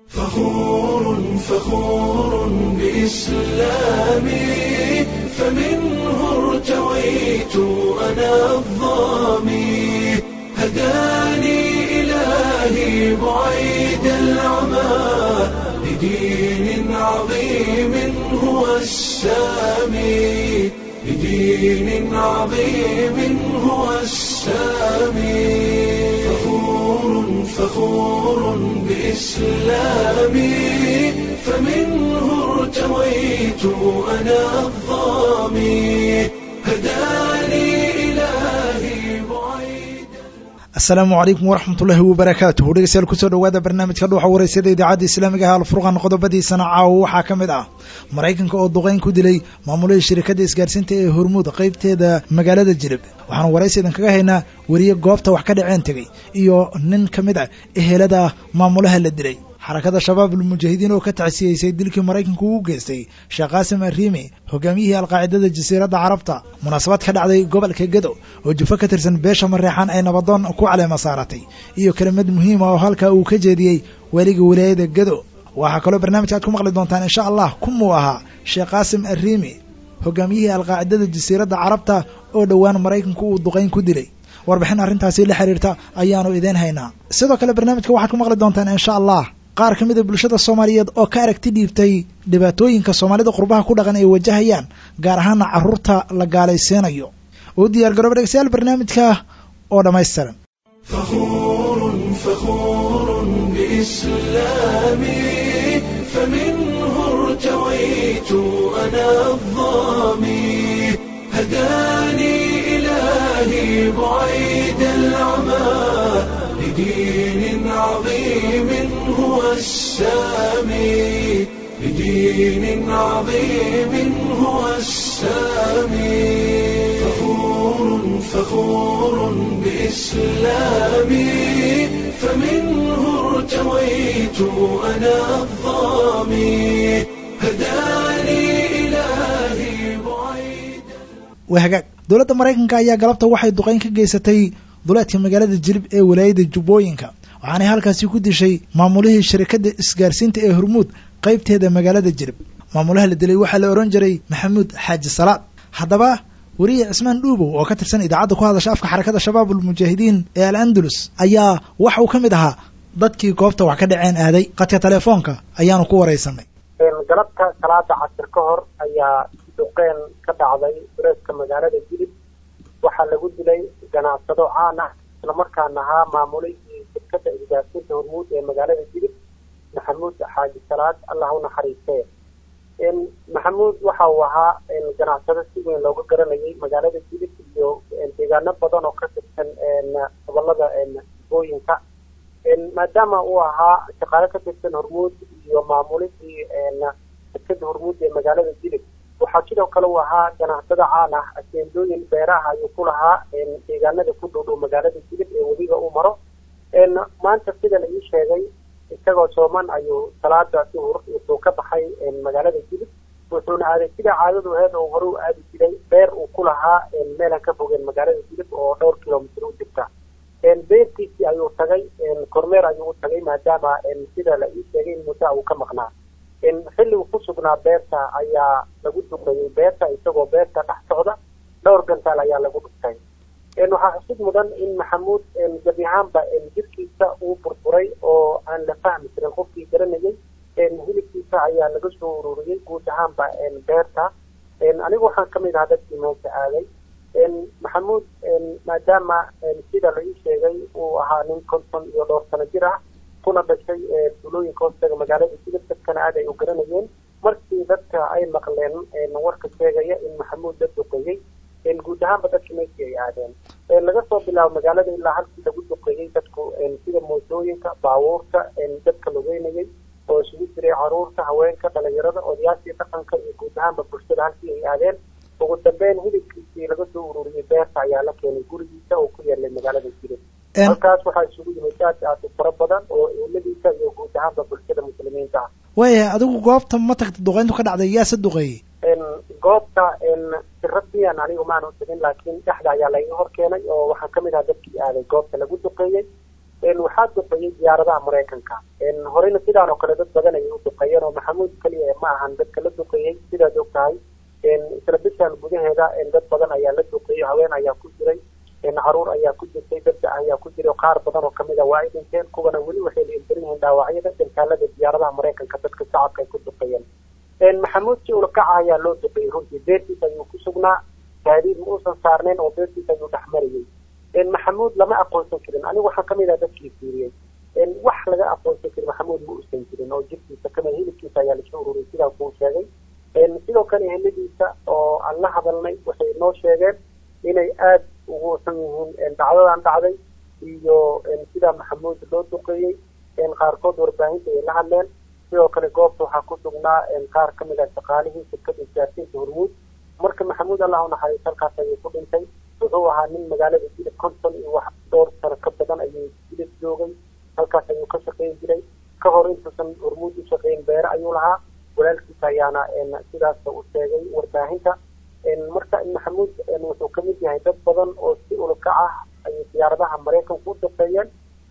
فخور فخور بإسلامي فمنه ارتويت أنا الظامي هداني إلهي بعيد العمى لدين عظيم هو السامي لدين عظيم هو السامي فخور فخور بإسلامي فمنه ارتويت أنا الظامي هداني إلهي بعيد asalaamu calaykum waraxmatullaahi wabarakaatuhu dhegeystayaal kusoo dhowaada barnaamijka dhuuxa wareysada idaacadda islaamiga ah alfurqan qodobadiisana caawa waxaa ka mid ah maraykanka oo duqeyn ku dilay maamulihii shirikadda isgaarsiinta ee hormuud qaybteeda magaalada jilib waxaanu waraysi idinkaga haynaa weriye goobta wax ka dhaceen tegey iyo nin ka mid ah ehelada maamulaha la dilay xarakada shabaab almujaahidiin oo ka tacsiyeysay dilkii maraykanku uu geystay sheekh qaasim arriimi hogaamiyihii alqaacidada jasiiradda carabta munaasabad ka dhacday gobolka gedo oo jufo ka tirsan beesha mareexan ay nabadoon ku caleema saaratay iyo kelimad muhiima oo halkaa uu ka jeediyey weliga wilaayada gedo waxaa kaloo barnaamijka aad ku maqli doontaan insha allah kumuu ahaa sheekh qaasim arriimi hogaamiyihii alqaacidada jasiiradda carabta oo dhowaan maraykanku uu duqayn ku dilay warbixin arrintaasi la xiriirta ayaanu idiin haynaa sidoo kale barnaamijka waxaad ku maqli doontaan insha allah qaar ka mida bulshada soomaaliyeed oo ka aragti dhiibtay dhibaatooyinka soomaalida qurbaha ku dhaqan ay wajahayaan gaar ahaana carruurta la gaalaysiinayo u diyaar garooba dhegeystayaal barnaamijka oo dhammaystiran فخور فخور بإسلامي فمنه ارتويت أنا الظامي هداني إلهي بعيد العمى لدين عظيم هو السامي لدين عظيم هو السامي فخور فخور بإسلامي فمنه ارتويت أنا الظامي هداني إلهي بعيد waa hagaag dowladda maraykanka ayaa galabta waxay duqeyn ka geysatay duleedka magaalada jilib ee walaayada jubbooyinka waxaanay halkaasi ku dishay maamulihii shirikadda isgaarsiinta ee hormuud qaybteeda magaalada jilib maamulaha la dilay waxaa la odhan jiray maxamuud xaaji salaad haddaba weriye cismaan dhuubow oo ka tirsan idaacadda ku hadasha afka xarakada shabaab almujaahidiin ee al andalus ayaa waxa uu ka mid ahaa dadkii goobta wax ka dhaceen aaday qadka telefoonka ayaanu ku waraysanay galabta salaada casir ka hor ayaa duqeen ka dhacday dureedka magaalada jilib waxaa lagu dilay ganacsado caan ah islamarkaana ahaa maamulihii shirkada isgaarsiinta hormuud ee magaalada jilib maxamuud xaaji salaad allah u naxariistee maxamuud waxa uu ahaa ganacsado si weyn looga garanayay magaalada jilib iyo deegaano badan oo ka tirsan gobolada booyinka maadaama uu ahaa shaqaale ka tirsan hormuud iyo maamulihii shirkada hormuud ee magaalada jilib waxaa sidoo kale uu ahaa ganacsado caan ah aseendooyin beeraha ayuu ku lahaa deegaanada ku dhow dhow magaalada jilib ee weliga uu maro maanta sida la ii sheegay isagoo sooman ayuu salaada duhur wuxuu ka baxay magaalada jilib wuxuuna aaday sida caadadu aheed oo hore u aadi jiray beer uu ku lahaa meelan ka fogeen magaalada jilib oo dhowr kilomitr u jirta beertiisii ayuu tagay kormeer ayuu u tagay maadaama sida la ii sheegay in muddo uu ka maqnaa xilli uu ku sugnaa beerta ayaa lagu duqeeyey beerta isagoo beerta dhex socda dhowr gantaal ayaa lagu dhugtay waxaa xusid mudan in maxamuud gebi ahaanba jirkiisa uu burburay oo aan la fahmi jirin qofkii garanayay hilibkiisa ayaa laga soo ururiyey guud ahaanba beerta anigu waxaan kamid ahaa dadkii meesha aaday maxamuud maadaama sida la ii sheegay uu ahaa nin konton iyo dhowr sano jir ah kuna dhashay duulooyinka hoostaga magaalada jilib dadkana aad ay u garanayeen markii dadka ay maqleen warka sheegaya in maxamuud la duqeeyey guud ahaanba dadka meeshii ay aadeen laga soo bilaabo magaalada ilaa halkii lagu duqeeyey dadku sida mootooyinka baabuurta dadka lugeynayay oo isugu jiray caruurta haweenka dhalinyarada odayaashii dhaqanka iyo guud ahaanba bulshada halkii ay aadeen ugu dambeyn hilibkiisii laga soo ururiyey beerta ayaa la keenay gurigiisa oo ku yeelay magaalada jilib halkaas waxaa isugu yimid aad aad u fara badan oo eheladiisa iyo guud ahaanba bulshada muslimiinta ah waayahay adigu goobta ma tagta duqeyntu ka dhacday yaa se duqeeyey goobta si rasmiyan anigu maanu tegin laakiin dhexda ayaa laiga hor keenay oo waxaan kamid ahaa dadkii aaday goobta lagu duqeeyey waxaa duqeeyey diyaaradaha maraykanka horeyna sidaan oo kale dad badan ayay u duqeeyeen oo maxamuud keliya ma ahan dadka la duqeeyey sidaad og tahay isla bishan gudaheeda dad badan ayaa la duqeeyey haween ayaa ku jiray caruur ayaa ku jirtay dadka ayaa ku jiray qaar badan oo kamid a waa ay dhinteen kuwana weli waxay liindaran yihiin dhaawacyada dantaalada diyaaradaha maraykanka dadka shacabka ay ku duqeeyeen maxamuud si ulakaca ayaa loo duqeeyey runtii beertiis ayuu ku sugnaa gaadiid ma uusan saarnayn oo beertiis ayuu dhex marayey maxamuud lama aqoonsan karin anigu waxaan kamid ah dadkii fiiriyey wax laga aqoonsan karin maxamuud ma uusan jirin oo jirkiisa kamid hilibkiisa ayaa lasoo ururiyay sidaa kuu sheegay sidoo kale eheladiisa oo aan la hadalnay waxay noo sheegeen inay aada ugu san yihiin dhacdadan dhacday iyo sidaa maxamuud loo duqeeyey qaarkood warbaahinta ay la hadleen sidoo kale goobta waxaa ku sugnaa qaar kamid ah shaqaalihii shirkada isgaarsiinta hormuud marka maxamuud allah unaxariis halkaas ayuu ku dhintay wuxuu ahaa nin magaalada jilib konton iyo wax dhowr sano ka badan ayuu jilib joogay halkaas ayuu ka shaqeyn jiray ka hor intuusan hormuud u shaqeyn beere ayuu lahaa walaalkiisa ayaana sidaas u sheegay warbaahinta marka maxamuud wuxuu kamid yahay dad badan oo si ulakac ah ayay diyaaradaha maraykanku u duqeeyeen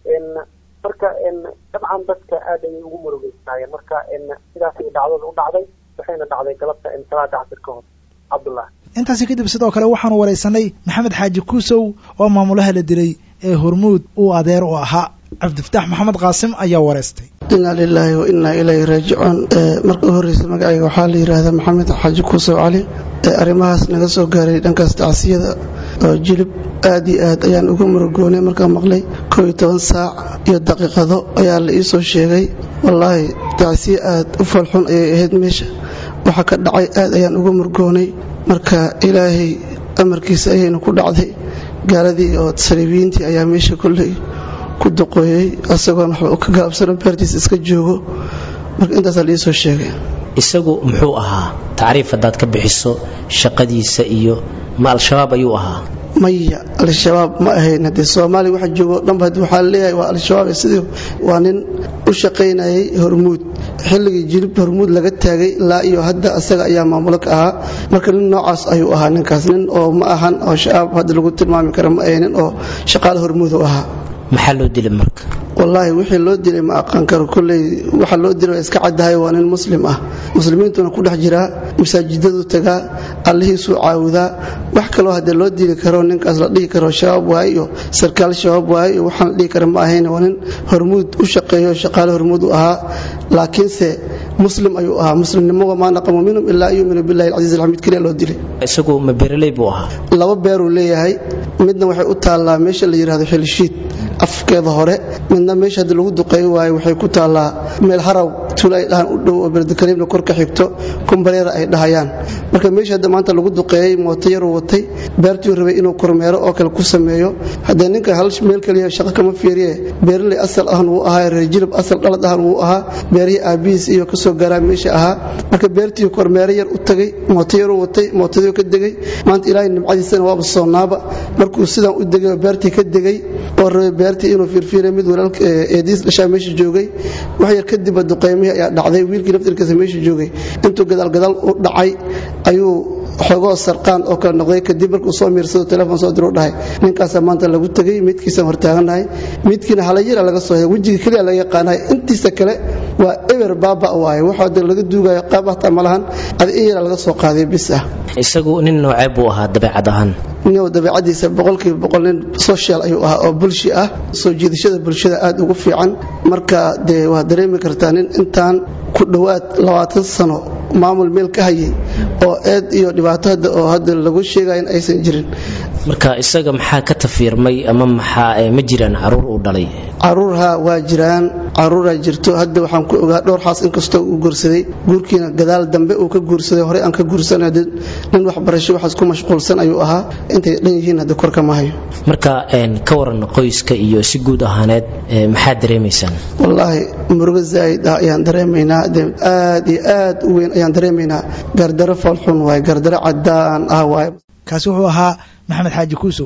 marka dabcan dadka aad ayay ugu murugeystaayeen marka sidaas ay dhacdada u dhacday waxayna dhacday galabta salaada casir ka hor cabdullah intaasi kadib sidoo kale waxaanu waraysanay maxamed xaaji kuusow oo maamulaha la dilay ee hormuud uu adeer u ahaa cabdifataax maxamed qaasim ayaa wareystay inaa lilaahi wa inaa ilayhi raajicuun marka u horreysa magacayga waxaa la yidhaahdaa maxamed xaaji kuusow cali arrimahaas naga soo gaaray dhankaas tacsiyada oo jilib aad iyo aad ayaan uga murugoonay markaan maqlay koo iyo toban saac iyo daqiiqado ayaa la ii soo sheegay wallaahi tacsiye aad u falxun ayay ahayd meesha waxa ka dhacay aad ayaan uga murgoonay marka ilaahay amarkiisa ayayna ku dhacday gaaladii oo saliibiyiintii ayaa meesha kolley ku duqooyey asagoon waxba ka gaabsano beertiisa iska joogo marka intaasaa la ii soo sheegay isagu muxuu ahaa tacriif haddaad ka bixiso shaqadiisa iyo ma al-shabaab ayuu ahaa maya al-shabaab ma ahayn haddii soomaaliya waxa joogo dhanba haddii waxaa leeyahay waa al-shabaab sidii waa nin u shaqaynayay hormuud xilligii jilib hormuud laga taagay ilaa iyo hadda asaga ayaa maamulo ka ahaa marka nin noocaas ayuu ahaa ninkaas nin oo ma ahan oo shabaab hadda lagu tilmaami kara ma ahayn nin oo shaqaale hormuud u ahaa maxaa loo dilay marka wallaahi wixii loo dilay ma aqaan karo kolley waxa loo dilay waa iska caddahay waa nin muslim ah muslimiintuna ku dhex jiraa masaajidadu tagaa allihiisuu caawudaa wax kaloo haddee loo dili karo ninkaas la dhihi karo shabaab waaye iyo sarkaal shabaab waaye iyo waxaan la dhihi kara ma ahayn waa nin hormuud u shaqeeyo shaqaale hormuud u ahaa laakiinse muslim ayuu ahaa muslimnimo wamaa naqamu minhum ilaa an yuuminu billahi alcasiiz alxamiid keliya loo dilay isagu ma beeraley buu ahaa laba beeruu leeyahay midna waxay u taallaa meesha la yidhahdo xilshiid afkeeda hore midna meesha haddi lagu duqeey waayo waxay ku taallaa meel haraw tuul ay dhahaan u dhow oo berdikariimna kor ka xigto kumbareera ay dhahayaan marka meesha hadda maanta lagu duqeeyey mooto yaruu watay beertuu rabay inuu kormeero oo kale ku sameeyo haddee ninka hal meel kaliya shaqo kama fiiriye beeraley asal ahan wuu ahaa reer jilib asal dhalad ahan wuu ahaa beerihii aabihiis iyo kasoo gaaraa meesha ahaa marka beertii kormeero yar u tagay mooto yaruu watay mootadii ka degay maanta ilaahay nimcadiisana waaba soonaaba markuu sidaan u degay oo beertii ka degay oo rabay beertii inuu fiirfiiray mid walaalka eediis dhashaa meesha joogay wax yar kadibba duqeymihii ayaa dhacday wiilkii laftirkiisa meesha joogay intuu gadaalgadaal u dhacay ayuu xogoo sarqaan oo kale noqday kadib markuu soo miirsado telefoon soo diru dhahay ninkaasaa maanta lagu tegay midkiisaan hortaagannahay midkiina halayara laga soo helay wejiga keliya laga yaqaanahay intiisa kale waa eber baaba waaye waxaa de laga duugayo qaab hataa ma lahan adi in yara laga soo qaaday bis ah isagu nin noocee buu ahaa dabeecad ahaan nin dabeecadiisa boqolkiiba boqol nin social ayuu ahaa oo bulshi ah soo jiidashada bulshada aad ugu fiican marka dee waa dareemi kartaa nin intaan ku dhowaad labaatan sano maamul meel ka hayay oo eed iyo dhibaato hadda oo hadda lagu sheegaya in aysan jirin marka isaga maxaa ka tafiirmay ama maxaa ma jiraan caruur uu dhalay caruurha waa jiraan caruuraa jirto hadda waxaan ku ogaa dhowr xaas inkastoo uu guursaday guurkiina gadaal dambe uu ka guursaday horey aan ka guursanay nin waxbarasho waxaas ku mashquulsan ayuu ahaa intay dhan yihiin hadda korka ma hayo marka ka waran qoyska iyo si guud ahaaneed maxaad dareemaysaan wallaahi murugo zaa'id ah ayaan dareemaynaa aad iyo aad u weyn ayaan dareemaynaa gardaro foolxun waaye gardaro caddaan ah waaye kaasi wuxuu ahaa maxamed xaaji kuusow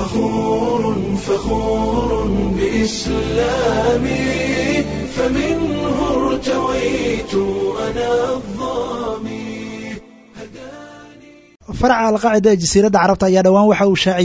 فخور فخور بإسلامي فمنه ارتويت أنا الظامي faraca alqaacida ee jasiiradda carabta ayaa dhowaan waxa uu shaaciyey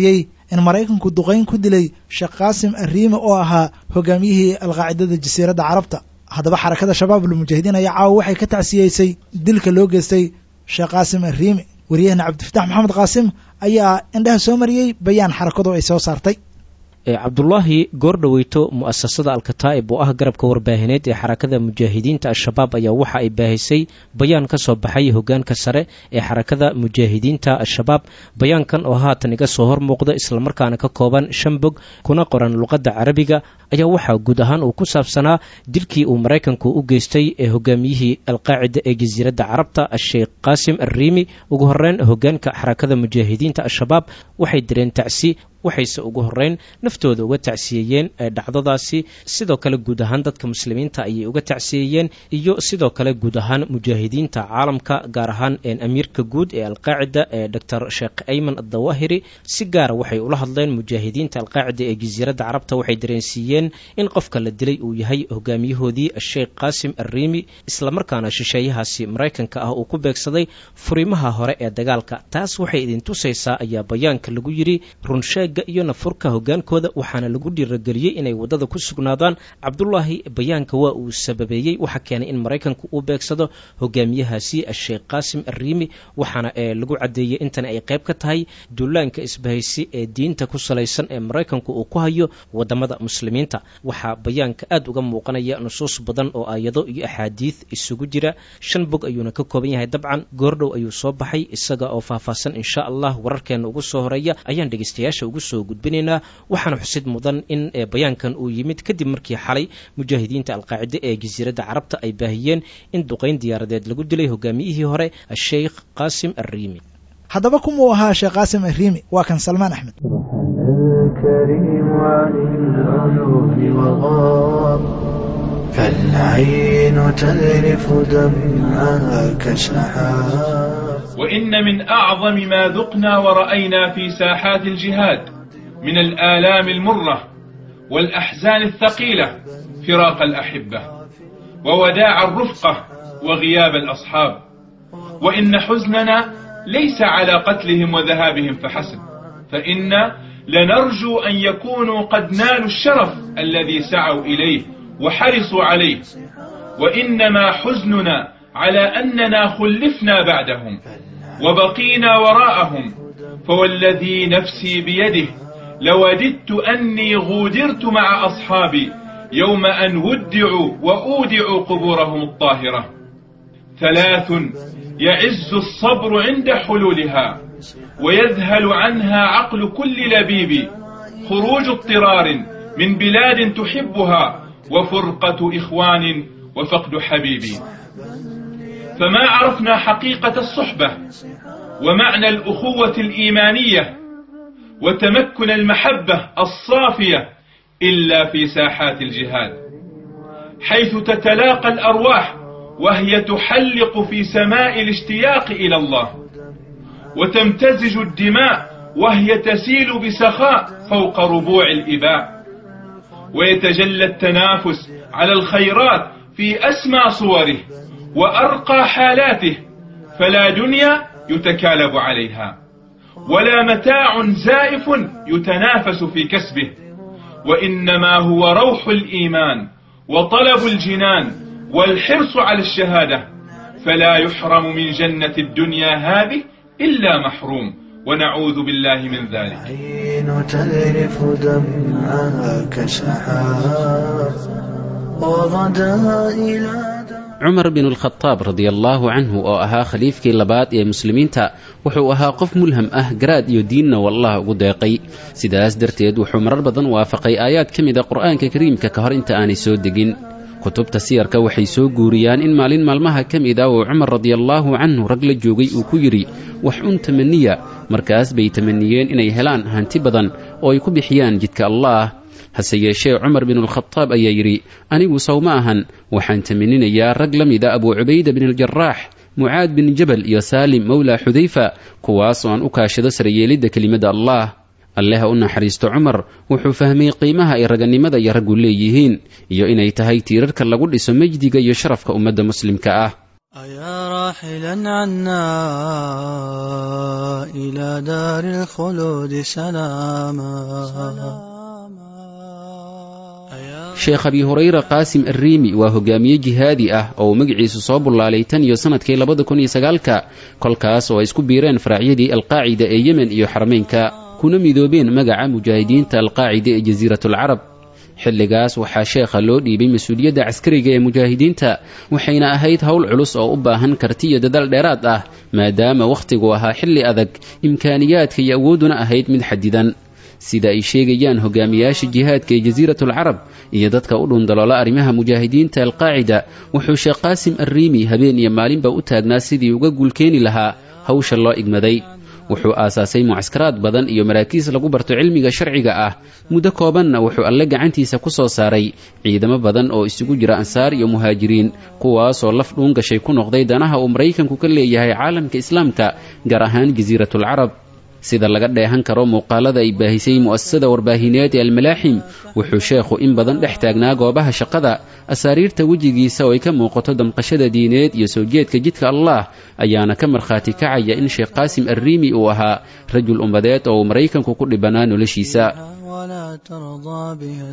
in maraykanku duqayn ku dilay sheekh qaasim arriimi oo ahaa hogaamiyihii alqaacidada jasiiradda carabta haddaba xarakada shabaab almujaahidiin ayaa caawa waxay ka tacsiyeysay dilka loo geystay sheekh qaasim arriimi wariyahena cabdifatax maxamed qaasim ayaa indhaha soo mariyey bayaan xarakadu ay soo saartay cabdulaahi goordhoweyto mu'asasada alkataa'ib oo ah garabka warbaahineed ee xarakada mujaahidiinta al-shabaab ayaa waxa ay baahisay bayaan ka soo baxay hogaanka sare ee xarakada mujaahidiinta al-shabaab bayaankan oo haatan iga soo hor muuqda islamarkaana ka kooban shan bog kuna qoran luqadda carabiga ayaa waxaa guud ahaan uu ku saabsanaa dilkii uu maraykanku u geystay ee hogaamiyihii alqaacida ee jasiiradda carabta asheekh qaasim arriimi ugu horeyn hogaanka xarakada mujaahidiinta al-shabaab waxay direen tacsi waxayse ugu horeyn naftooda uga tacsiyeeyeen dhacdadaasi sidoo kale guud ahaan dadka muslimiinta ayay uga tacsiyeeyeen iyo sidoo kale guud ahaan mujaahidiinta caalamka gaar ahaan amiirka guud ee alqaacida ee doctor sheekh ayman adawahiri si gaara waxay ula hadleen mujaahidiinta alqaacida ee jasiiradda carabta waxay dareensiiyeen in qofka la dilay uu yahay hogaamiyahoodii sheekh qaasim arriimi islamarkaana shisheeyahaasi maraykanka ah uu ku beegsaday furimaha hore ee dagaalka taas waxay idin tusaysaa ayaa bayaanka lagu yidhi runsheeg iyo nafurka hogaankooda waxaana lagu dhiirageliyey inay waddada ku sugnaadaan cabdulaahi bayaanka waa uu sababeeyey waxa keenay in maraykanku uu beegsado hogaamiyahaasi sheekh qaasim arriimi waxaana lagu caddeeyey intan ay qayb ka tahay duulaanka isbahaysi ee diinta ku salaysan ee maraykanku uu ku hayo wadamada muslimiinta waxaa bayaanka aad uga muuqanaya nusuus badan oo aayado iyo axaadiid isugu jira shan bog ayuuna ka kooban yahay dabcan goordhow ayuu soo baxay isaga oo faahfaahsan insha allah wararkeena ugu soo horeeya ayaan dhegeystayaasha ugu soo gudbinaynaa waxaana xusid mudan in bayaankan uu yimid kadib markii xalay mujaahidiinta alqaacide ee jasiiradda carabta ay baahiyeen in duqayn diyaaradeed lagu dilay hogaamiyihii hore sheikh qaasim arriimi haddaba kumuu ahaa sheekh qaasim arriimi waa kan salmaan axmed فالعين تذرف دمعها كسحاب وإن من أعظم ما ذقنا ورأينا في ساحات الجهاد من الآلام المرة والأحزان الثقيلة فراق الأحبة ووداع الرفقة وغياب الأصحاب وإن حزننا ليس على قتلهم وذهابهم فحسب فإن لنرجو أن يكونوا قد نالوا الشرف الذي سعوا إليه وحرصوا عليه وإنما حزننا على أننا خلفنا بعدهم وبقينا وراءهم فوالذي نفسي بيده لوددت أني غودرت مع أصحابي يوم أن ودعوا وأودعوا قبورهم الطاهرة ثلاث يعز الصبر عند حلولها ويذهل عنها عقل كل لبيب خروج اضطرار من بلاد تحبها وفرقة إخوان وفقد حبيبي فما عرفنا حقيقة الصحبة ومعنى الأخوة الإيمانية وتمكن المحبة الصافية إلا في ساحات الجهاد حيث تتلاقى الأرواح وهي تحلق في سماء الاشتياق إلى الله وتمتزج الدماء وهي تسيل بسخاء فوق ربوع الإباء ويتجلى التنافس على الخيرات في أسمى صوره وأرقى حالاته فلا دنيا يتكالب عليها ولا متاع زائف يتنافس في كسبه وإنما هو روح الإيمان وطلب الجنان والحرص على الشهادة فلا يحرم من جنة الدنيا هذه إلا محروم ونعوذ بالله من ذلك عين تذرف دمعها كسحاب وغدا إلى cumar bin alkhadaab radiallaahu canhu oo ahaa khaliifkii labaad ee muslimiinta wuxuu ahaa qof mulham ah garaad iyo diinna wallah ugu deeqay sidaas darteed wuxuu marar badan waafaqay aayaad ka mida qur'aanka kariimka ka hor inta aanay soo degin kutubta siyarka waxay soo guuriyaan in maalin maalmaha ka mid a uu cumar radiallaahu canhu rag la joogay uu ku yidhi wax un tamaniya markaas bay tamaniyeen inay helaan hanti badan oo ay ku bixiyaan jidka allaah hase yeeshee cumar binulkhadaab ayaa yidhi anigu sow ma ahan waxaan tamaninayaa rag la mida abuu cubayda bin aljaraax mucaad bin jabal iyo saalim mowla xudayfa kuwaas oo aan u kaashado sarayeelidda kelimadda allaah alleha u naxariisto cumar wuxuu fahmay qiimaha ay raganimada iyo raggu leeyihiin iyo inay tahay tiirarka lagu dhiso mejdiga iyo sharafka ummadda muslimka ah أيا راحلا عنا إلى دار الخلود سلاما sheekh abi hurayra qaasim arriimi waa hogaamiye jihaadi ah oo uu magaciisu soo bullaalay tan iyo sannadkii labada kun iyo sagaalka kolkaas oo ay isku biireen faraacyadii alqaacida ee yemen iyo xarameynka kuna midoobeen magaca mujaahidiinta alqaacida ee jasiiratulcarab xilligaas waxaa sheekha loo dhiibay mas-uuliyadda caskariga ee mujaahidiinta waxayna ahayd howl culus oo u baahan karti iyo dadaal dheeraad ah maadaama wakhtigu ahaa xilli adag imkaaniyaadka iyo awoodduna ahayd mid xadidan sida ay sheegayaan hogaamiyaasha jihaadka ee jasiiratulcarab iyo dadka u dhundaloola arrimaha mujaahidiinta alqaacida wuxuu sheekh qaasim arriimi habeen iyo maalinba u taagnaa sidii uga guulkeeni lahaa hawsha loo igmaday wuxuu aasaasay mucaskaraad badan iyo maraakiis lagu barto cilmiga sharciga ah muddo koobanna wuxuu alle gacantiisa ku soo saaray ciidamo badan oo isugu jira ansaar iyo muhaajiriin kuwaasoo laf dhuun gashay ku noqday danaha uu maraykanku ka leeyahay caalamka islaamka gaar ahaan jasiiratulcarab sida laga dheehan karo muuqaalada ay baahisay mu'asasada warbaahineed ee almalaaxim wuxuu sheekhu in badan dhex taagnaa goobaha shaqada asaariirta wejigiisa oo ay ka muuqato damqashada diineed iyo soo jeedka jidka allah ayaana ka markhaati kacaya in sheekh qaasim arriimi uu ahaa rajul ummadeed oo uu maraykanku ku dhibanaa noloshiisa ولا ترضى بها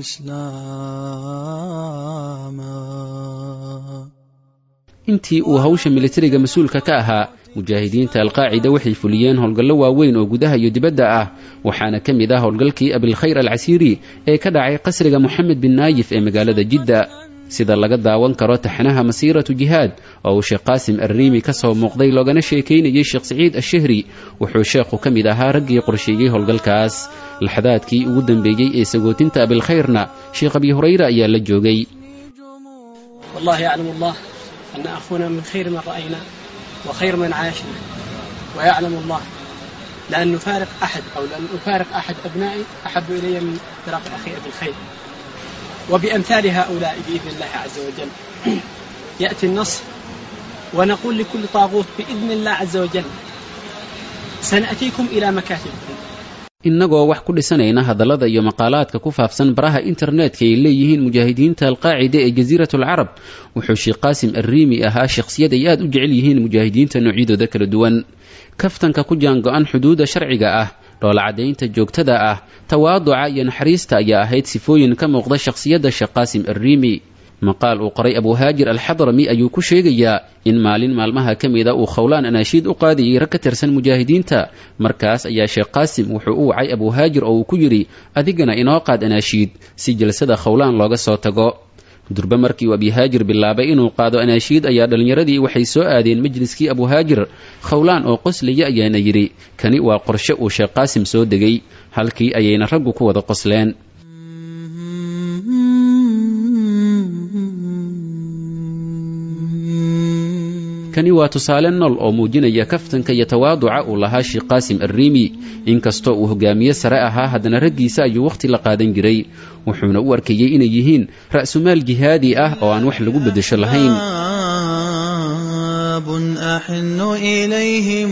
استسلاما intii uu hawsha militariga mas-uulka ka ahaa mujaahidiinta alqaacida waxay fuliyeen howlgallo waaweyn oo gudaha iyo dibadda ah waxaana ka mid ah howlgalkii abilkhayr alcasiiri ee ka dhacay qasriga moxamed bin naayif ee magaalada jidda sida laga daawan karo taxnaha masiiratu jihaad oo uu sheekh qaasim arriimi ka soo muuqday loogana sheekaynayey sheekh siciid ashahri wuxuu sheekhu ka mid ahaa raggii qorsheeyey howlgalkaas laxdaadkii ugu dambeeyey ee sagootinta abilkhayrna sheekh abi hurayra ayaa la joogay والله يعلم الله أن أخونا من خير من رأينا وخير من عاشنا ويعلم الله لأن نفارق أحد أو لأن أفارق أحد أبنائي أحب إلي من فراق أخي أبي الخير وبأمثال هؤلاء بإذن الله عز وجل يأتي النصر ونقول لكل طاغوت بإذن الله عز وجل سنأتيكم إلى مكاتبكم innagoo wax ku dhisanayna hadallada iyo maqaalaadka ku faafsan baraha internetka ay leeyihiin mujaahidiinta alqaacida ee jasiiratulcarab wuxuu sheekh qaasim arriimi ahaa shakhsiyad ay aad u jecel yihiin mujaahidiinta noocyadooda kala duwan kaftanka ku jaango-an xuduudda sharciga ah dhoolacadaynta joogtada ah tawaaduca iyo naxariista ayaa ahayd sifooyin ka muuqda shakhsiyadda sheekh qaasim arriimi maqaal uu qoray abuhaajir alxadrami ayuu ku sheegayaa in maalin maalmaha ka mida uu khowlaan anaashiid u qaadayay rag ka tirsan mujaahidiinta markaas ayaa sheekh qaasim wuxuu u wacay abuhaajir oo uu ku yidhi adigana inoo qaad anaashiid si jalsada khowlaan looga soo tago durbe markii uu abihaajir bilaabay inuu qaado anaashiid ayaa dhallinyaradii waxay soo aadeen majliskii abuhaajir khowlaan oo qoslaya ayaana yidhi kani waa qorshe uu sheekh qaasim soo degay halkii ayayna raggu ku wada qosleen kani waa tusaale nool oo muujinaya kaftanka iyo tawaaduca uu lahaa sheekh qaasim arriimi inkastoo uu hogaamiye sare ahaa haddana raggiisa ayuu wakhti la qaadan jiray wuxuuna u arkayey inay yihiin ra'sumaal jihaadi ah oo aan wax lagu beddesho lahayn أحن إليهم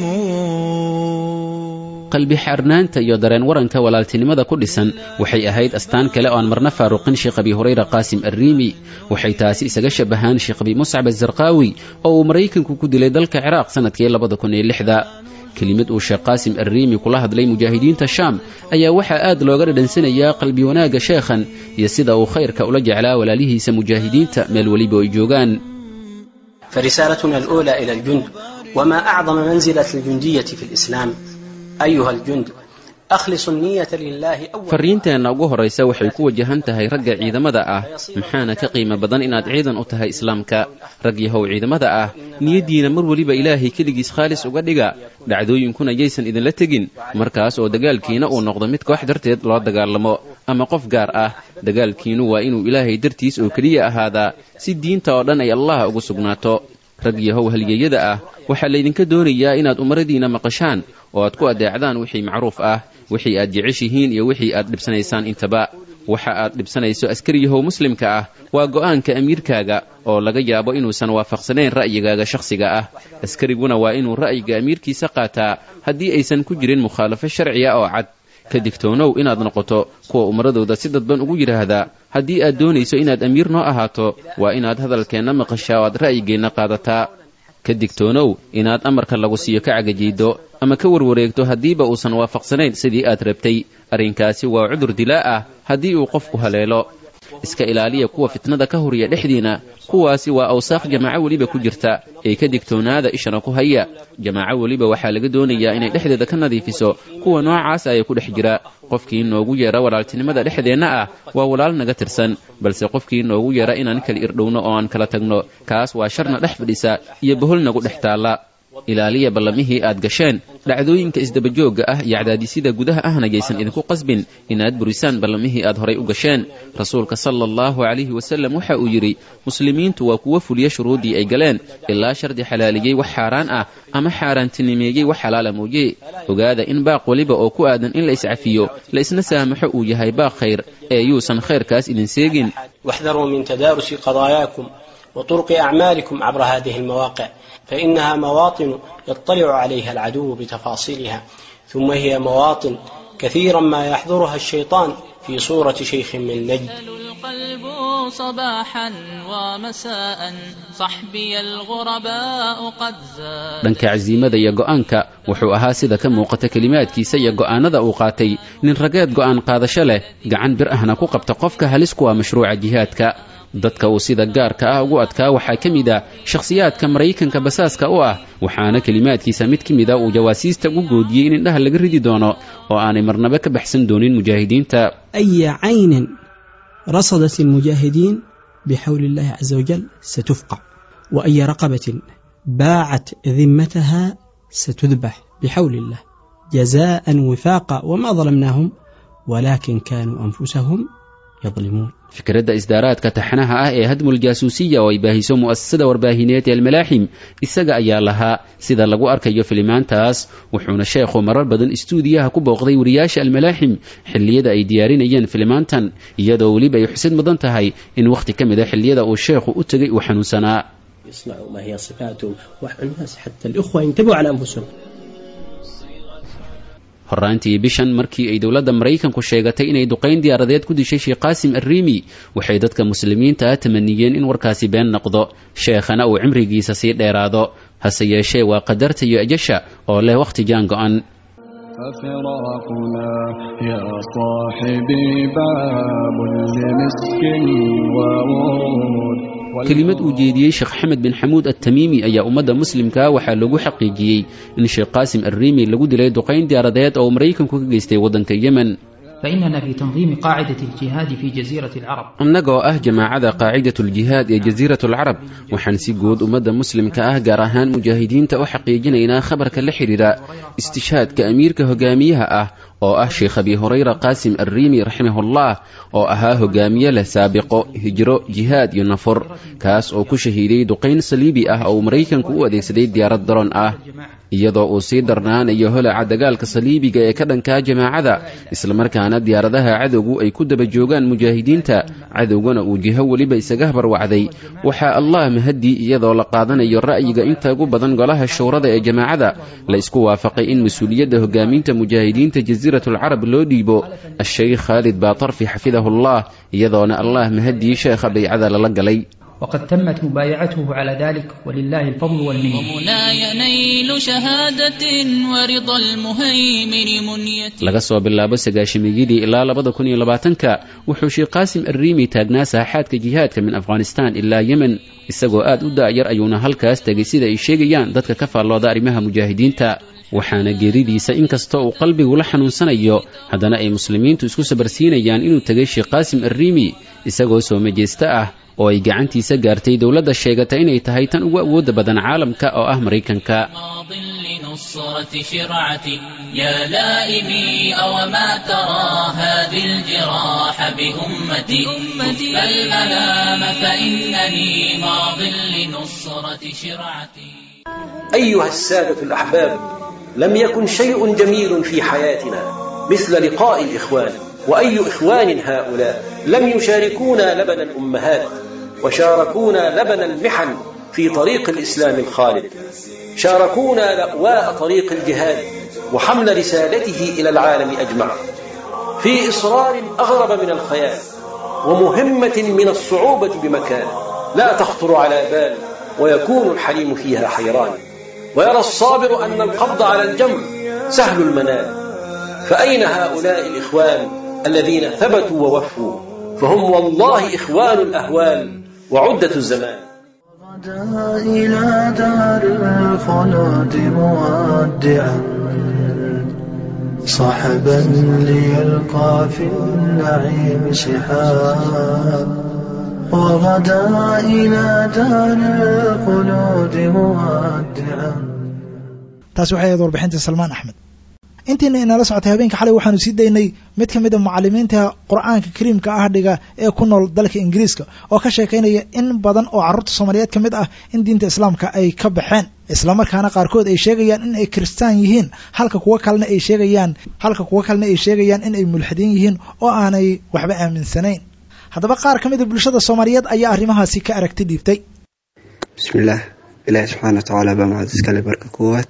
qalbi xaarnaanta iyo dareen waranka walaaltinimada ku dhisan waxay ahayd astaan kale oo aan marna faaruqin sheekh abi hurayra qaasim arriimi waxay taasi isaga shabahaan sheekh abi muscab azarqaawi oo uu maraykanku ku dilay dalka ciraaq sannadkii labada kun iyo lixda kelimad uu sheekh qaasim arriimi kula hadlay mujaahidiinta shaam ayaa waxaa aad looga dhadhansanayaa qalbi wanaagga sheekhan iyo sida uu khayrka ula jeclaa walaalihiisa mujaahidiinta meel weliba ay joogaan فرسالتنا الأولى إلى الجند وما أعظم منزلة الجندية في الإسلام أيها الجند أخلصوا النية لله أولا fariinteenna ugu horraysa waxay ku wajahan tahay ragga ciidamada ah maxaana ka qiimo badan inaad ciidan u tahay islaamka rag yahow ciidamada ah niyaddiina mar weliba ilaahay keligiis khaalis uga dhiga dhacdooyinkuna yaysan idinla tegin markaas oo dagaalkiina uu noqdo mid koox darteed loo dagaalamo ama qof gaar ah dagaalkiinu waa inuu ilaahay dartiis oo keliya ahaadaa si diinta oo dhan ay allah ugu sugnaato rag yahow halyeeyada ah waxaa laydinka doonayaa inaad umaradiinna maqashaan oo aad ku adeecdaan wixii macruuf ah wixii aad jeceshihiin iyo wixii aad dhibsanaysaan intaba waxa aad dhibsanayso askariyahow muslimka ah waa go'aanka amiirkaaga oo laga yaabo inuusan waafaqsanayn ra'yigaaga shakhsiga ah askariguna waa inuu ra'yiga amiirkiisa qaataa haddii aysan ku jirin mukhaalafo sharciya oo cad ka digtoonow inaad noqoto kuwa umaradooda si dadban ugu yidhaahdaa haddii aad doonayso inaad amiir noo ahaato waa inaad hadalkeenna maqashaa oo aad ra'yigeenna qaadataa ka digtoonow inaad amarka lagu siiyo ka cagajiiddo ama ka warwareegto haddiiba uusan waafaqsanayn sidii aad rabtay arrinkaasi waa cudur dilaa ah haddii uu qofku haleelo iska ilaaliya kuwa fitnada ka horiya dhexdiina kuwaasi waa awsaaq jamaaco weliba ku jirta ee ka digtoonaada ishana ku haya jamaaco weliba waxaa laga doonayaa inay dhexdeeda ka nadiifiso kuwa noocaas aya ku dhex jira qofkii noogu yeera walaaltinimada dhexdeenna ah waa walaal naga tirsan balse qofkii noogu yeera inaan kala irdhowno oo aan kala tagno kaas waa sharna dhex fadhisa iyo bohol nagu dhex taalla ilaaliya ballamihii aad gasheen dhacdooyinka isdabajoogga ah iyo cadaadisyada gudaha ahna yaysan idinku qasbin inaad burisaan ballamihii aad horay u gasheen rasuulka sala allahu calayhi wasallam waxa uu yidhi muslimiintu waa kuwo fuliya shuruuddii ay galeen ilaa shardi xalaaliyey wax xaaraan ah ama xaaraantinimeeyey wax xalaala mooye ogaada in baaq weliba oo ku aadan in la iscafiyo la isna saamaxo uu yahay baaq khayr ee yuusan khayrkaas idin seegin واحذروا من تدارس قضاياكم وطرق أعمالكم عبر هذه المواقع فإنها مواطن يطلع عليها العدو بتفاصيلها ثم هي مواطن كثيرا ما يحضرها الشيطان في صورة شيخ من نجد القلب صباحا ومساء صحبي الغرباء قد زاد dhanka casiimada iyo go'aanka wuxuu ahaa sida ka muuqata kelimaadkiisa iyo go'aanada uu qaatay nin rageed go'aan qaadasho leh gacan bir ahna ku qabta qofka halis ku ah mashruuca jihaadka dadka uu sida gaarka ah ugu adkaa waxaa ka mid a shakhsiyaadka maraykanka basaaska u ah waxaana kelimaadkiisa mid ka mida uu jawaasiista ugu goodiyey in indhaha laga ridi doono oo aanay marnaba ka baxsan doonin mujaahidiinta أي عين رصدت المجاهدين بحول الله عز وجل ستفقع وأي رقبة باعت ذمتها ستذبح بحول الله جزاء وفاقا وما ظلمناهم ولكن كانوا أنفسهم يظلمون fikradda isdaaraadka taxnaha ah ee hadmul jaasuusiya oo ay baahiso mu'asasada warbaahineed ee almalaaxim isaga ayaa lahaa sida lagu arkayo filimaantaas wuxuuna sheekhu marar badan istuudiyaha ku booqday wariyaasha almalaaxim xilliyada ay diyaarinayeen filimaantan iyadoo weliba ay xusid mudan tahay in wakhti ka mid a xilliyada uu sheekhu u tegay uu xanuunsanaa يصنعوا ما هي صفاتهم والناس حتى الإخوة ينتبهوا على أنفسهم horraantii bishan markii ay dowladda maraykanku sheegatay inay duqayn diyaaradeed ku dishay sheekh qaasim arriimi waxay dadka muslimiinta ah tamaniyeen in warkaasi been noqdo sheekhana uu cimrigiisa sii dheeraado hase yeeshee waa qadarta iyo ajasha oo leh wakhti jaan go'an ففراقنا يا صاحبي باب لمسك وورود kelimad uu jeediyey sheekh xamed bin xamuud attamiimi ayaa ummadda muslimka waxaa lagu xaqiijiyey in sheekh qaasim arriimi lagu dilay duqayn diyaaradeed oo maraykanku ka geystay waddanka yemen فإننا في تنظيم قاعدة الجهاد في جزيرة العرب annagoo ah jamaacada qaacidatuljihaad ee jasiiratulcarab waxaan si guud ummadda muslimka ah gaar ahaan mujaahidiinta u xaqiijinaynaa khabarka la xidhiidha istishhaadka amiirka hogaamiyaha ah oo ah sheekh abi hurayra qaasim arriimi raximahullah oo ahaa hogaamiye leh saabiqo hijro jihaad iyo nafur kaas oo ku shahiiday duqayn saliibi ah oo uu maraykanku u adeegsaday diyaarad daroon ah iyadoo uu sii darnaanayo holaca dagaalka saliibiga ee ka dhankaa jamaacada islamarkaana diyaaradaha cadowgu ay ku daba joogaan mujaahidiinta cadowgana uu jiho weliba isaga habarwacday waxaa allah mahaddii iyadoo la qaadanayo ra'yiga inta ugu badan golaha showrada ee jamaacada la isku waafaqay in mas-uuliyadda hogaaminta mujaahidiinta jasiiratulcarab loo dhiibo asheykh khaalid baatarfi xafidahullah iyadoona allah mahaddii sheekha baycada lala galay وقد تمت مبايعته على ذلك ولله الفضل والمنة ومناي نيل شهادة ورضا المهيمن منية laga soo bilaabo sagaashimiyadii ilaa labada kun iyo labaatanka wuxuu sheekh qaasim arriimi taagnaa saaxaadka jihaadka min afghanistan ilaa yemen isagoo aad u daa'yar ayuuna halkaas tegay sida ay sheegayaan dadka ka faallooda arrimaha mujaahidiinta waxaana geeridiisa inkastoo uu qalbigu la xanuunsanayo haddana ay muslimiintu isku sabarsiinayaan inuu tegay sheekh qaasim arriimi isagoo soo majeesta ah oo ay gacantiisa gaartay dowladda sheegata inay tahay tan ugu awoodda badan caalamka oo ah maraykanka ماض لنصرة شرعتي يا لائمي أو ما ترى هذه الجراح بأمتي أمتي الملام فإنني ماض لنصرة شرعتي أيها السادة الأحباب لم يكن شيء جميل في حياتنا مثل لقاء الإخوان وأي إخوان هؤلاء لم يشاركونا لبن الأمهات وشاركونا لبن المحن في طريق الإسلام الخالد شاركونا لأواء طريق الجهاد وحمل رسالته إلى العالم أجمع في إصرار أغرب من الخيال ومهمة من الصعوبة بمكان لا تخطر على بال ويكون الحليم فيها حيران ويرى الصابر أن القبض على الجمر سهل المنال فأين هؤلاء الإخوان الذين ثبتوا ووفوا فهم والله إخوان الأهوال وعدة الزمان غدا إلى دار الخلود مودعا صحبا ليلقى في النعيم سحاب وغدا إلى دار الخلود مودعا taasi waxay ahayd warbixinta salmaan axmed intiina inala socotay habeenka xalay waxaanu sii daynay mid ka mid a mucalimiinta qur-aanka kariimka ah dhiga ee ku nool dalka ingiriiska oo ka sheekaynaya in badan oo carruurta soomaaliyeed ka mid ah in diinta islaamka ay ka baxeen islamarkaana qaarkood ay sheegayaan in ay kiristaan yihiin halka kuwo kalena ay sheegayaan halka kuwo kalena ay sheegayaan in ay mulxidiin yihiin oo aanay waxba aaminsanayn haddaba qaar ka mid a bulshada soomaaliyeed ayaa arrimahaasi ka aragti dhiibtay bismillaah ilaahi subxaana wa tacaala baa mahad iskale marka koowaad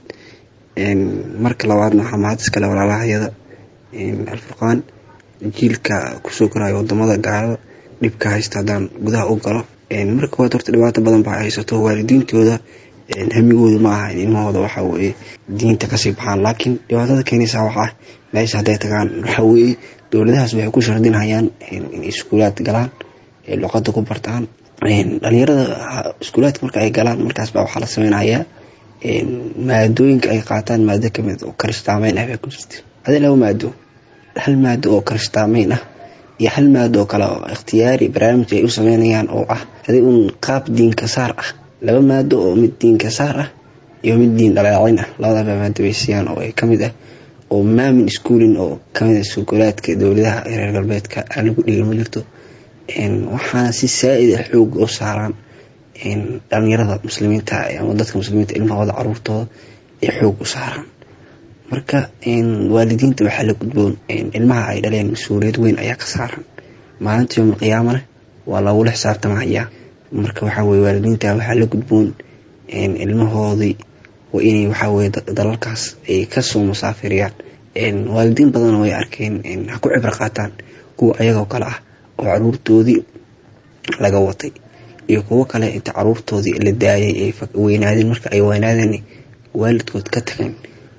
marka labaadna waxaa mahad iskale walaalahayada alfurqaan jiilka kusoo koraayo wadamada gaalada dhibka haysta haddaan gudaha u galo marka koowaad horta dhibaato badan baa haysato waalidiintooda hamigooda ma aha in ilmahooda waxa weye diinta kasii baxaan laakiin dhibaatada keenaysaa waxaa meesha hadday tagaan waxa weye dowladahaas waxay ku shardinhayaan in iskuulaad galaan luqada ku bartaan dhalinyarada iskuulaadka marka ay galaan markaas baa waxaa la sameynayaa maadooyinka ay qaataan maado kamid oo karistaameyn ah bay ku jirta adi laba maado hal maado oo karistaameyn ah iyo hal maado oo kale oo ikhtiyaari barnaamij ay u sameynayaan oo ah adi un qaab diinka saar ah laba maado oo mid diinka saar ah iyo mid diin dhaleecin ah labadaba maado bay siiyaan oo ay kamid ah oo maamin schooling oo kamid ah sukuulaadka dowladaha reer galbeedka aan lagu dhigi ma jirto waxaana si saa-id ah xoog u saaraan dhalinyarada muslimiinta ama dadka muslimiinta ilmahooda caruurtooda ay xoog u saaraan marka waalidiinta waxaa la gudboon ilmaha ay dhaleen mas-uuliyad weyn ayaa ka saaran maalinta yowmal qiyaamana waa lagula xisaabtamahayaa marka waxaa weye waalidiinta waxaa la gudboon ilmahoodii waa inay waxaa weye dalalkaas ay kasoo musaafiriyaan waalidiin badan way arkeen ha ku cibro qaataan kuwa ayagoo kale ah oo caruurtoodii laga watay iyo kuwo kale inta caruurtoodii la daayay ay weynaadeen marka ay weynaadeen waalidkood ka tageen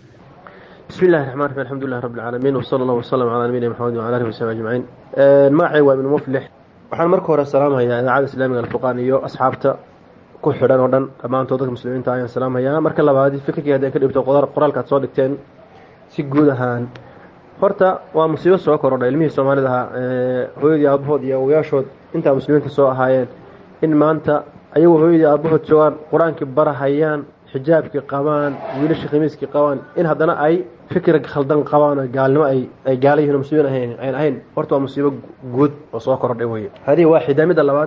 bismi illahi raxmaan raxiim alxamdulilah rabbi alcaalamiin wsala allah wasalam calaa nabiyina maxamed wcala alihi wasaxbi ajmaciin magacay waa ibnu muflix waxaan marka hore salaamayaa idaacada islaamiga alfurqaan iyo asxaabta ku xidhan oo dhan dhammaantood dadka muslimiinta ayaan salaamayaa marka labaad fikirkii hadday ka dhibto qoraalka ad soo dhigteen si guud ahaan horta waa musiibo soo korodha ilmihii soomaalida ahaa hooyadii aabahood iyo awoyaashood intaa muslimiinta soo ahaayeen in maanta ayagoo hooyadii aabahood joogaan qur-aankii barahayaan xijaabkii qabaan wiilashii khamiiskii qabaan in haddana ay fikir khaldan qabaan oo gaalnimo ay ay gaala yihin oo muslimiin ahayn ayn ahayn horta waa musiibo guud oo soo korodhay weye hadihi waa xidaamida labaad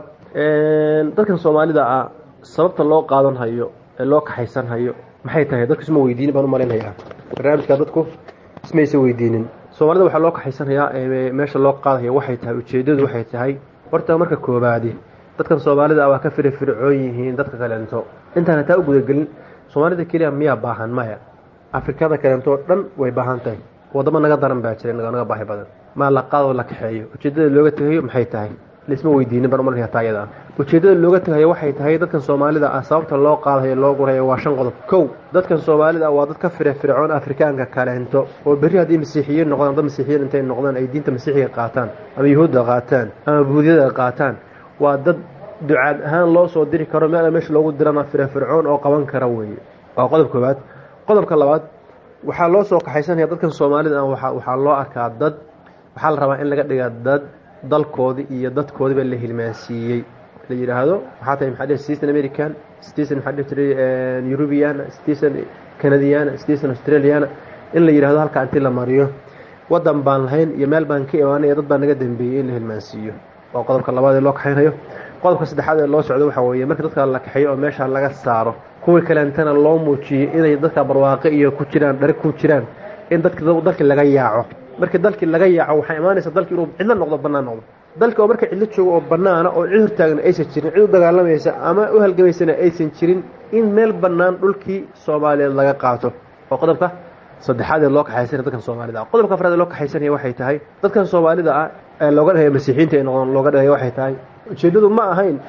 dadkan soomaalida ah sababta loo qaadan hayo ee loo kaxaysan hayo maxay tahay dadku isma weydiinin baan u malaynayaa barnaamijka dadku ismaysa weydiinin soomaalida waxaa loo kaxaysanayaa meesha loo qaadaya waxay tahay ujeedadu waxay tahay horta marka koobaadi dadkan soomaalida ah waa ka firifircoon yihiin dadka kaleento intaan hataa u gudagelin soomaalida keliya miyaa baahan maya afrikada kaleento oo dhan way baahan tahay wadamo naga daran baa jira naga baahi badan maa la qaadoo la kaxeeyo ujeedada looga tegayo maxay tahay laisma weydiinin baan umalanaya taayada ah ujeedada looga tegayo waxay tahay dadkan soomaalida ah sababta loo qaadayo loo gurayo waa shan qodob kow dadkan soomaalida ah waa dad ka firifircoon afrikaanka kaleento oo berri haddii masiixiyiin noqdaan dad masiixiyiin intay noqdaan ay diinta masiixiga qaataan ama yuhuudda qaataan ama buudiyada qaataan waa dad ducaad ahaan loo soo diri karo meel meesha loogu dirana firifircoon oo qaban kara weeye waa qodob koobaad qodobka labaad waxaa loo soo kaxaysanaya dadkan soomaalida ah waxaa loo arkaa dad waxaa la rabaa in laga dhiga dad dalkoodii iyo dadkoodiiba la hilmaansiiyey la yidhaahdo waxaa tahay maxaa dhihi citizen american citizen maxaa dhihi jiray eurubiana citizen canadiana citizen australiana in la yidhahdo halkaa intii la mariyo waddan baan lahayn iyo meel baan ka imaanay dad baa naga dambeeyey in la hilmaansiiyo waa qodobka labaad ee loo kaxaynayo qodobka saddexaad ee loo socdo waxaa weeye marka dadka la kaxeeyo oo meesha laga saaro kuwii kaleentana loo muujiyey inay dadka barwaaqe iyo ku jiraan dhari ku jiraan in dadka dalkii laga yaaco markii dalkii laga yaaco waxay imaanaysaa dalkii inuu cidlo noqdo bannaan noqdo dalka oo marka cidlo joogo oo bannaana oo cid hortaagna aysan jirin cid u dagaalamaysa ama u halgamaysana aysan jirin in meel bannaan dhulkii soomaaliyeed laga qaato oo qodobka saddexaad ee loo kaxaysanaya dadkan soomaalida ah qodobka afraad ee loo kaxaysanaya waxay tahay dadkan soomaalida ah ee looga dhahaya masiixiinta ay noqdaan looga dhahaya waxay tahay ujeeddadu ma ahayn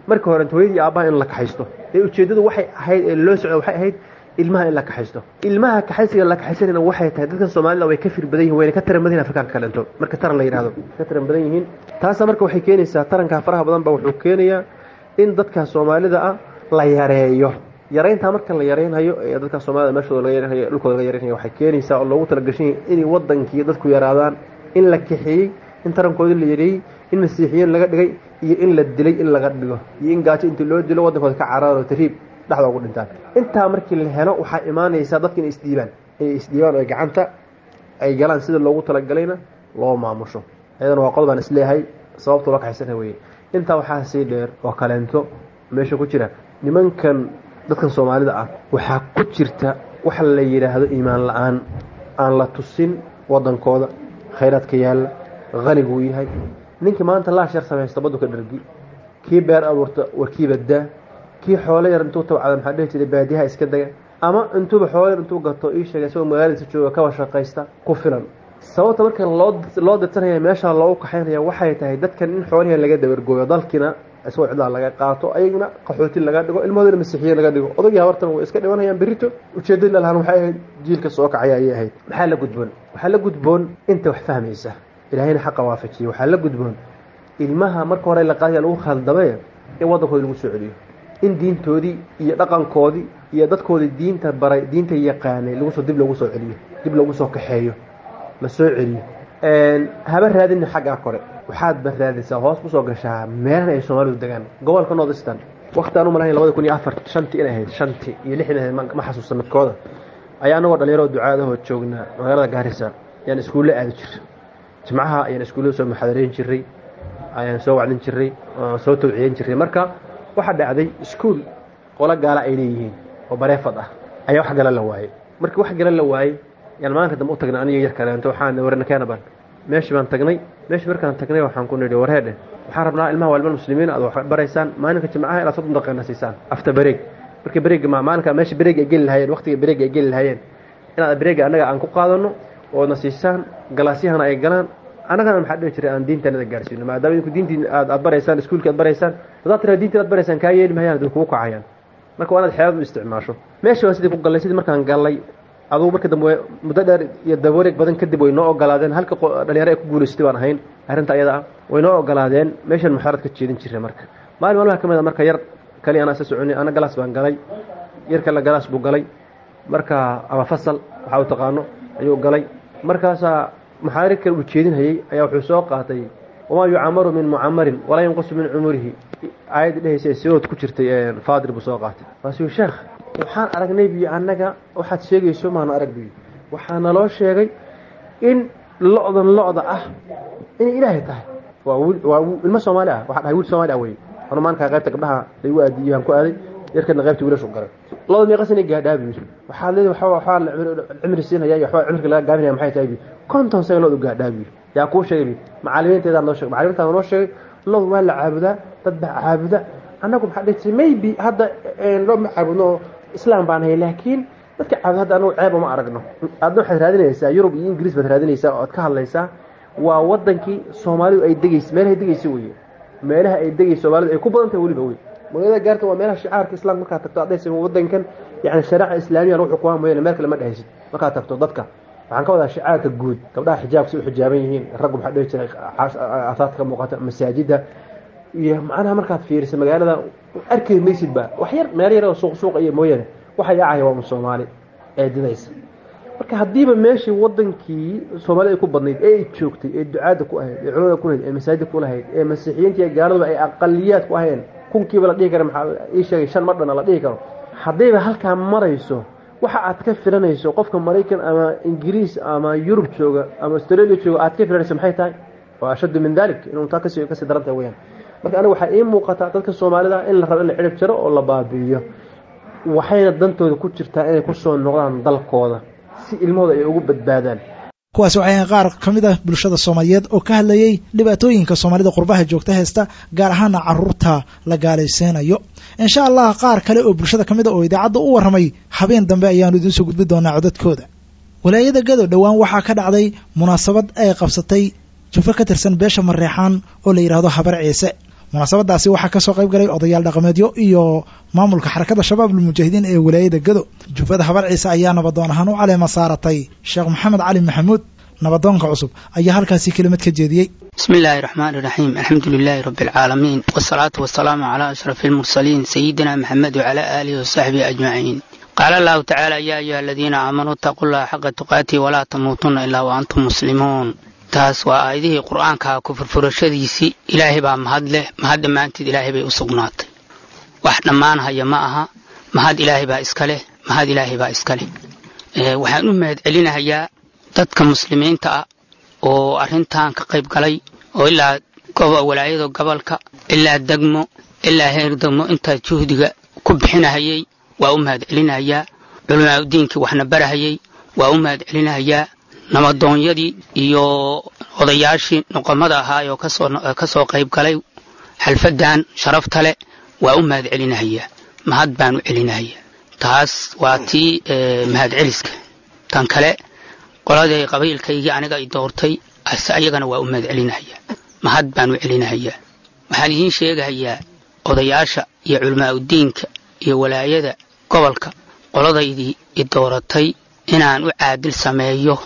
marka hore hooyadii aabbaha in la kaxaysto ee ujeeddadu waxay ahayd ee loo socda waxay ahayd ilmaha in la kaxaysto ilmaha kaxaysiga la kaxaysanayna waxay tahay dadkan soomaalida way ka fir badan yihin wayna ka taran badan yihin afrikaanka kalento marka taran la yidhahdo ka taran badan yihiin taasa marka waxay keenaysaa tarankaa faraha badan ba wuxuu keenayaa in dadka soomaalida ah la yareeyo yarayntaa marka la yaraynayo ee dadka soomaalida meeshooda laga yaraynayo dhulkooda laga yaraynayo waxay keenaysaa oo loogu talagashan yahay inay wadankii dadku yaraadaan in la kaxeeyey in tarankoodii la yareeyey in masiixiyiin laga dhigay iyo in la dilay in laga dhigo iyo in gaajo intii loo dilo wadankooda ka cararo tariib dhexda ugu dhintaan intaa markii la helo waxaa imaanaysaa dadka inay isdhiibaan inay isdhiibaan oo gacanta ay galaan sida loogu talagalayna loo maamusho iyadana waa qodobaan isleeyahay sababta loo kaxaysana weye intaa waxaa sii dheer oo kaleento meesha ku jira nimankan dadkan soomaalida ah waxaa ku jirta waxa la yidhaahdo iimaan la-aan aan la tusin wadankooda khayraadka yaalla haniguu yahay ninkii maanta laashar samaysta badduka dhargi kii beer abuurta warkiiba daa kii xoolo yar intuu tabcada maxaa dhihi jiray baadiyaha iska daga ama intuuba xoolo yar intuu gato ii sheegay isagoo magaaladiisa jooga kaba shaqaysta ku filan sababta marka loo loo dirsanaya meesha loogu kaxaynaya waxay tahay dadkan in xoolihii laga dabargooyo dalkiina isagoo cidlaa laga qaato ayaguna qaxooti laga dhigo ilmahoodana masiixiye laga dhigo odagii habartan way iska dhimanayaan berito ujeedada lalahaan waxay ahayd jiilka soo kacaya ayay ahayd maxaa la gudboon waxaa la gudboon inta wax fahmaysa ilaahayna xaqa waafajiye waxaa la gudboon ilmaha marka hore la qaadaya lagu khaldamay in waddankoodi lagu soo celiyo in diintoodii iyo dhaqankoodii iyo dadkoodii diinta baray diinta yaqaanay lagusoo dib loogu soo celiyo dib loogu soo kaxeeyo la soo celiyo haba raadina xaggaa kore waxaad ba raadaysaa hoos kusoo gashaa meelahan ay soomaalidu degaan gobolka northeastern waqti aan u malahayn labada kun iyo afar shantii inay ahayd shantii iyo lixdan ahayd ma xasuusta midkooda ayaa anagoo dhalinyaroo ducaadahoo joognaa magaalada gaarisa ayaan iskuulle aadi jiray jimcaha ayaan iskuullada soo muxaadareyn jiray ayaan soo wacdin jiray oo soo tawciyen jiray marka waxaa dhacday iskuol qolo gaala ay leeyihiin oo bareefad ah ayaa wax gala la waayey markii wax gala la waayey yaan maalinka dambe u tagnay aniga yar kaleento waxaan warna keenaban meeshii baan tagnay meeshii markaan tagnay waxaan ku nidhi warheedhe waxaan rabnaa ilmaha waa ilma muslimiin aad wax baraysaan maalinka jimcaha inaad soddon daqiiqana siisaan after break marka breega ma maalinka meesha breega ay geli lahayeen waqtiga breega ay geli lahayeen inaad breega annaga aan ku qaadano oodna siisaan galaasyahana ay galaan annagana maxaa dhihi jiray aan diintanada gaarsiino maadaama idinku diintii aad aad baraysaan iskuulkii aad baraysaan haddaad tiraa diintii aad baraysaan kaa yeeli mahayaan adin kugu kacayaan marka waa inaad xeelad u isticmaasho meeshii waan sidii ku gallay sidii markaan gallay adugu marka dambe muddo dheer iyo dabawareeg badan kadib way noo ogolaadeen halka dhalinyaro ay ku guulaystay baan ahayn arrinta ayada ah way noo ogolaadeen meeshan muxaarad ka jeedin jiray marka maalin maalmaha ka mid a marka yar kali anaa isa soconay ana galaas baan galay yar kale galaas buu galay marka ama fasal waxaa u taqaano ayuu galay markaasaa muxaarir kale uu jeedinhayey ayaa wuxuu soo qaatay wamaa yucamaru min mucamarin walaa yanqusu min cumurihi aayadda dhehaysa ee sidood ku jirtay faadir buu soo qaatay waasuu sheekh waxaan aragnay biyo annaga waxaad sheegayso maanu arag biyo waxaa naloo sheegay in lo-dan lo-da ah inay ilaahay tahay waa wiil waa ilmo soomaali ah waxaa dhahay wiil soomaali ah wey anu maalinkaa qaybta gabdhaha laygu aadiyey aan ku aaday yarkana qaybta wiilashu garay loda meeqas inay gaadhaa biyo waxaad leedahay waxaa waxaa la cimri siinaya iyo waxbaa cimriga laga gaabinaya maxay tahay biyo konton sano lodu gaadhaa biyo yaa kuu sheegay biyo macalimiinteedaa noo sheegay macalimiintaa noo sheegay lodu waa la caabudaa dad baa caabuda annagu maxaa dhihi jiray maybe hadda loo ma caabudno islaam baan hay laakiin dadka caabud hadda anagu ceeb uma aragno aadna waxaad raadinaysaa yurub iyo ingiriis baad raadinaysaa oo aad ka hadlaysaa waa wadankii soomaalidu ay degaysa meelahay degaysa weye meelaha ay degaysa soomaalidu ay ku badan tahay weliba wey magaalada gaarta waa meelaha shicaarka islaamka markaad tagto adaysa wadankan yani shariica islaamiya lagu xukumaa mooyaane meel kale ma dhehaysid markaad tagto dadka waxaan ka wadaa shicaarka guud gabdhaha xijaabka si u xijaaban yihiin raggu maxaa dhihi jiray asaadka ka muuqata masaajida iyo macnaha markaad fiiriso magaalada arki maysid ba wax yar meel yar oo suuq suuq iyo mooyaane waxa yaacaya waa un soomaali ee didaysa marka haddiiba meeshii wadankii soomaalida ay ku badnayd ee ay joogtay ee ducaadda ku ahayd ee culimada ku lahayd ee masaajida ku lahayd ee masiixiyiinta iyo gaaladuba ay aqaliyaad ku ahayeen kunkiiba la dhihi kara maxaa ii sheegay shan mar dhana la dhihi karo haddayba halkaa marayso waxa aad ka filanayso qofka maraykan ama ingiriis ama yurub jooga ama australia jooga aad ka filanayso maxay tahay waa ashaddu min dalik inuu taa kasii kasii daran tahay weyaan marka aniga waxaa ii muuqataa dadka soomaalida in la rabo in la cirib jaro oo la baabi'iyo waxayna dantooda ku jirtaa inay kusoo noqdaan dalkooda si ilmahooda ay ugu badbaadaan kuwaasi waxay ahayn qaar ka mid ah bulshada soomaaliyeed oo ka hadlayey dhibaatooyinka soomaalida qurbaha joogta haysta gaar ahaana caruurta la gaalaysiinayo insha allah qaar kale oo bulshada ka mid a oo idaacadda u warramay habeen dambe ayaanu idiin soo gudbi doonaa codadkooda walaayada gado dhowaan waxaa ka dhacday munaasabad ay qabsatay jufo ka tirsan beesha mareexaan oo la yidhaahdo habar ciise munaasabadaasi waxaa kasoo qayb galay odayaal dhaqameedyo iyo maamulka xarakada shabaab almujaahidiin ee walaayada gado jufada habar ciise ayaa nabadoon ahaan u caleema saaratay sheekh maxamed cali maxamuud nabadoonka cusub ayaa halkaasi kelimad ka jeediyey بسم الله الرحمن الرحيم الحمد لله رب العالمين والصلاة والسلام على أشرف المرسلين سيدنا محمد وعلى آله وصحبه أجمعين قال الله تعالى يا أيها الذين آمنوا اتقوا الله حق تقاته ولا تموتن إلا وأنتم مسلمون taas waa aayadihii qur-aanka ku furfurashadiisii ilaahay baa mahad leh mahad dhammaanteed ilaahay bay u sugnaatay wax dhammaan haya ma aha mahad ilaahay baa iska leh mahad ilaahay baa iska leh waxaan u mahad celinahayaa dadka muslimiinta ah oo arrintan ka qayb galay oo ilaa walaayada gobolka ilaa degmo ilaa heer degmo intaa juhdiga ku bixinahayay waa u mahad celinahayaa culamaa udiinkii waxna barahayay waa u mahad celinahayaa nabadoonyadii iyo odayaashii noqomada ahaayoo ka soo qayb galay xalfadan sharafta leh waa u mahad celinahayaa mahad baan u celinahayaa taas waa tii mahad celiska tan kale qoladay qabiilkaygii aniga i doortay ase ayagana waa u mahad celinahayaa mahad baan u celinahayaa waxaan idiin sheegahayaa odayaasha iyo culamaa udiinka iyo walaayada gobolka qoladaydii i dooratay inaan u caadil sameeyo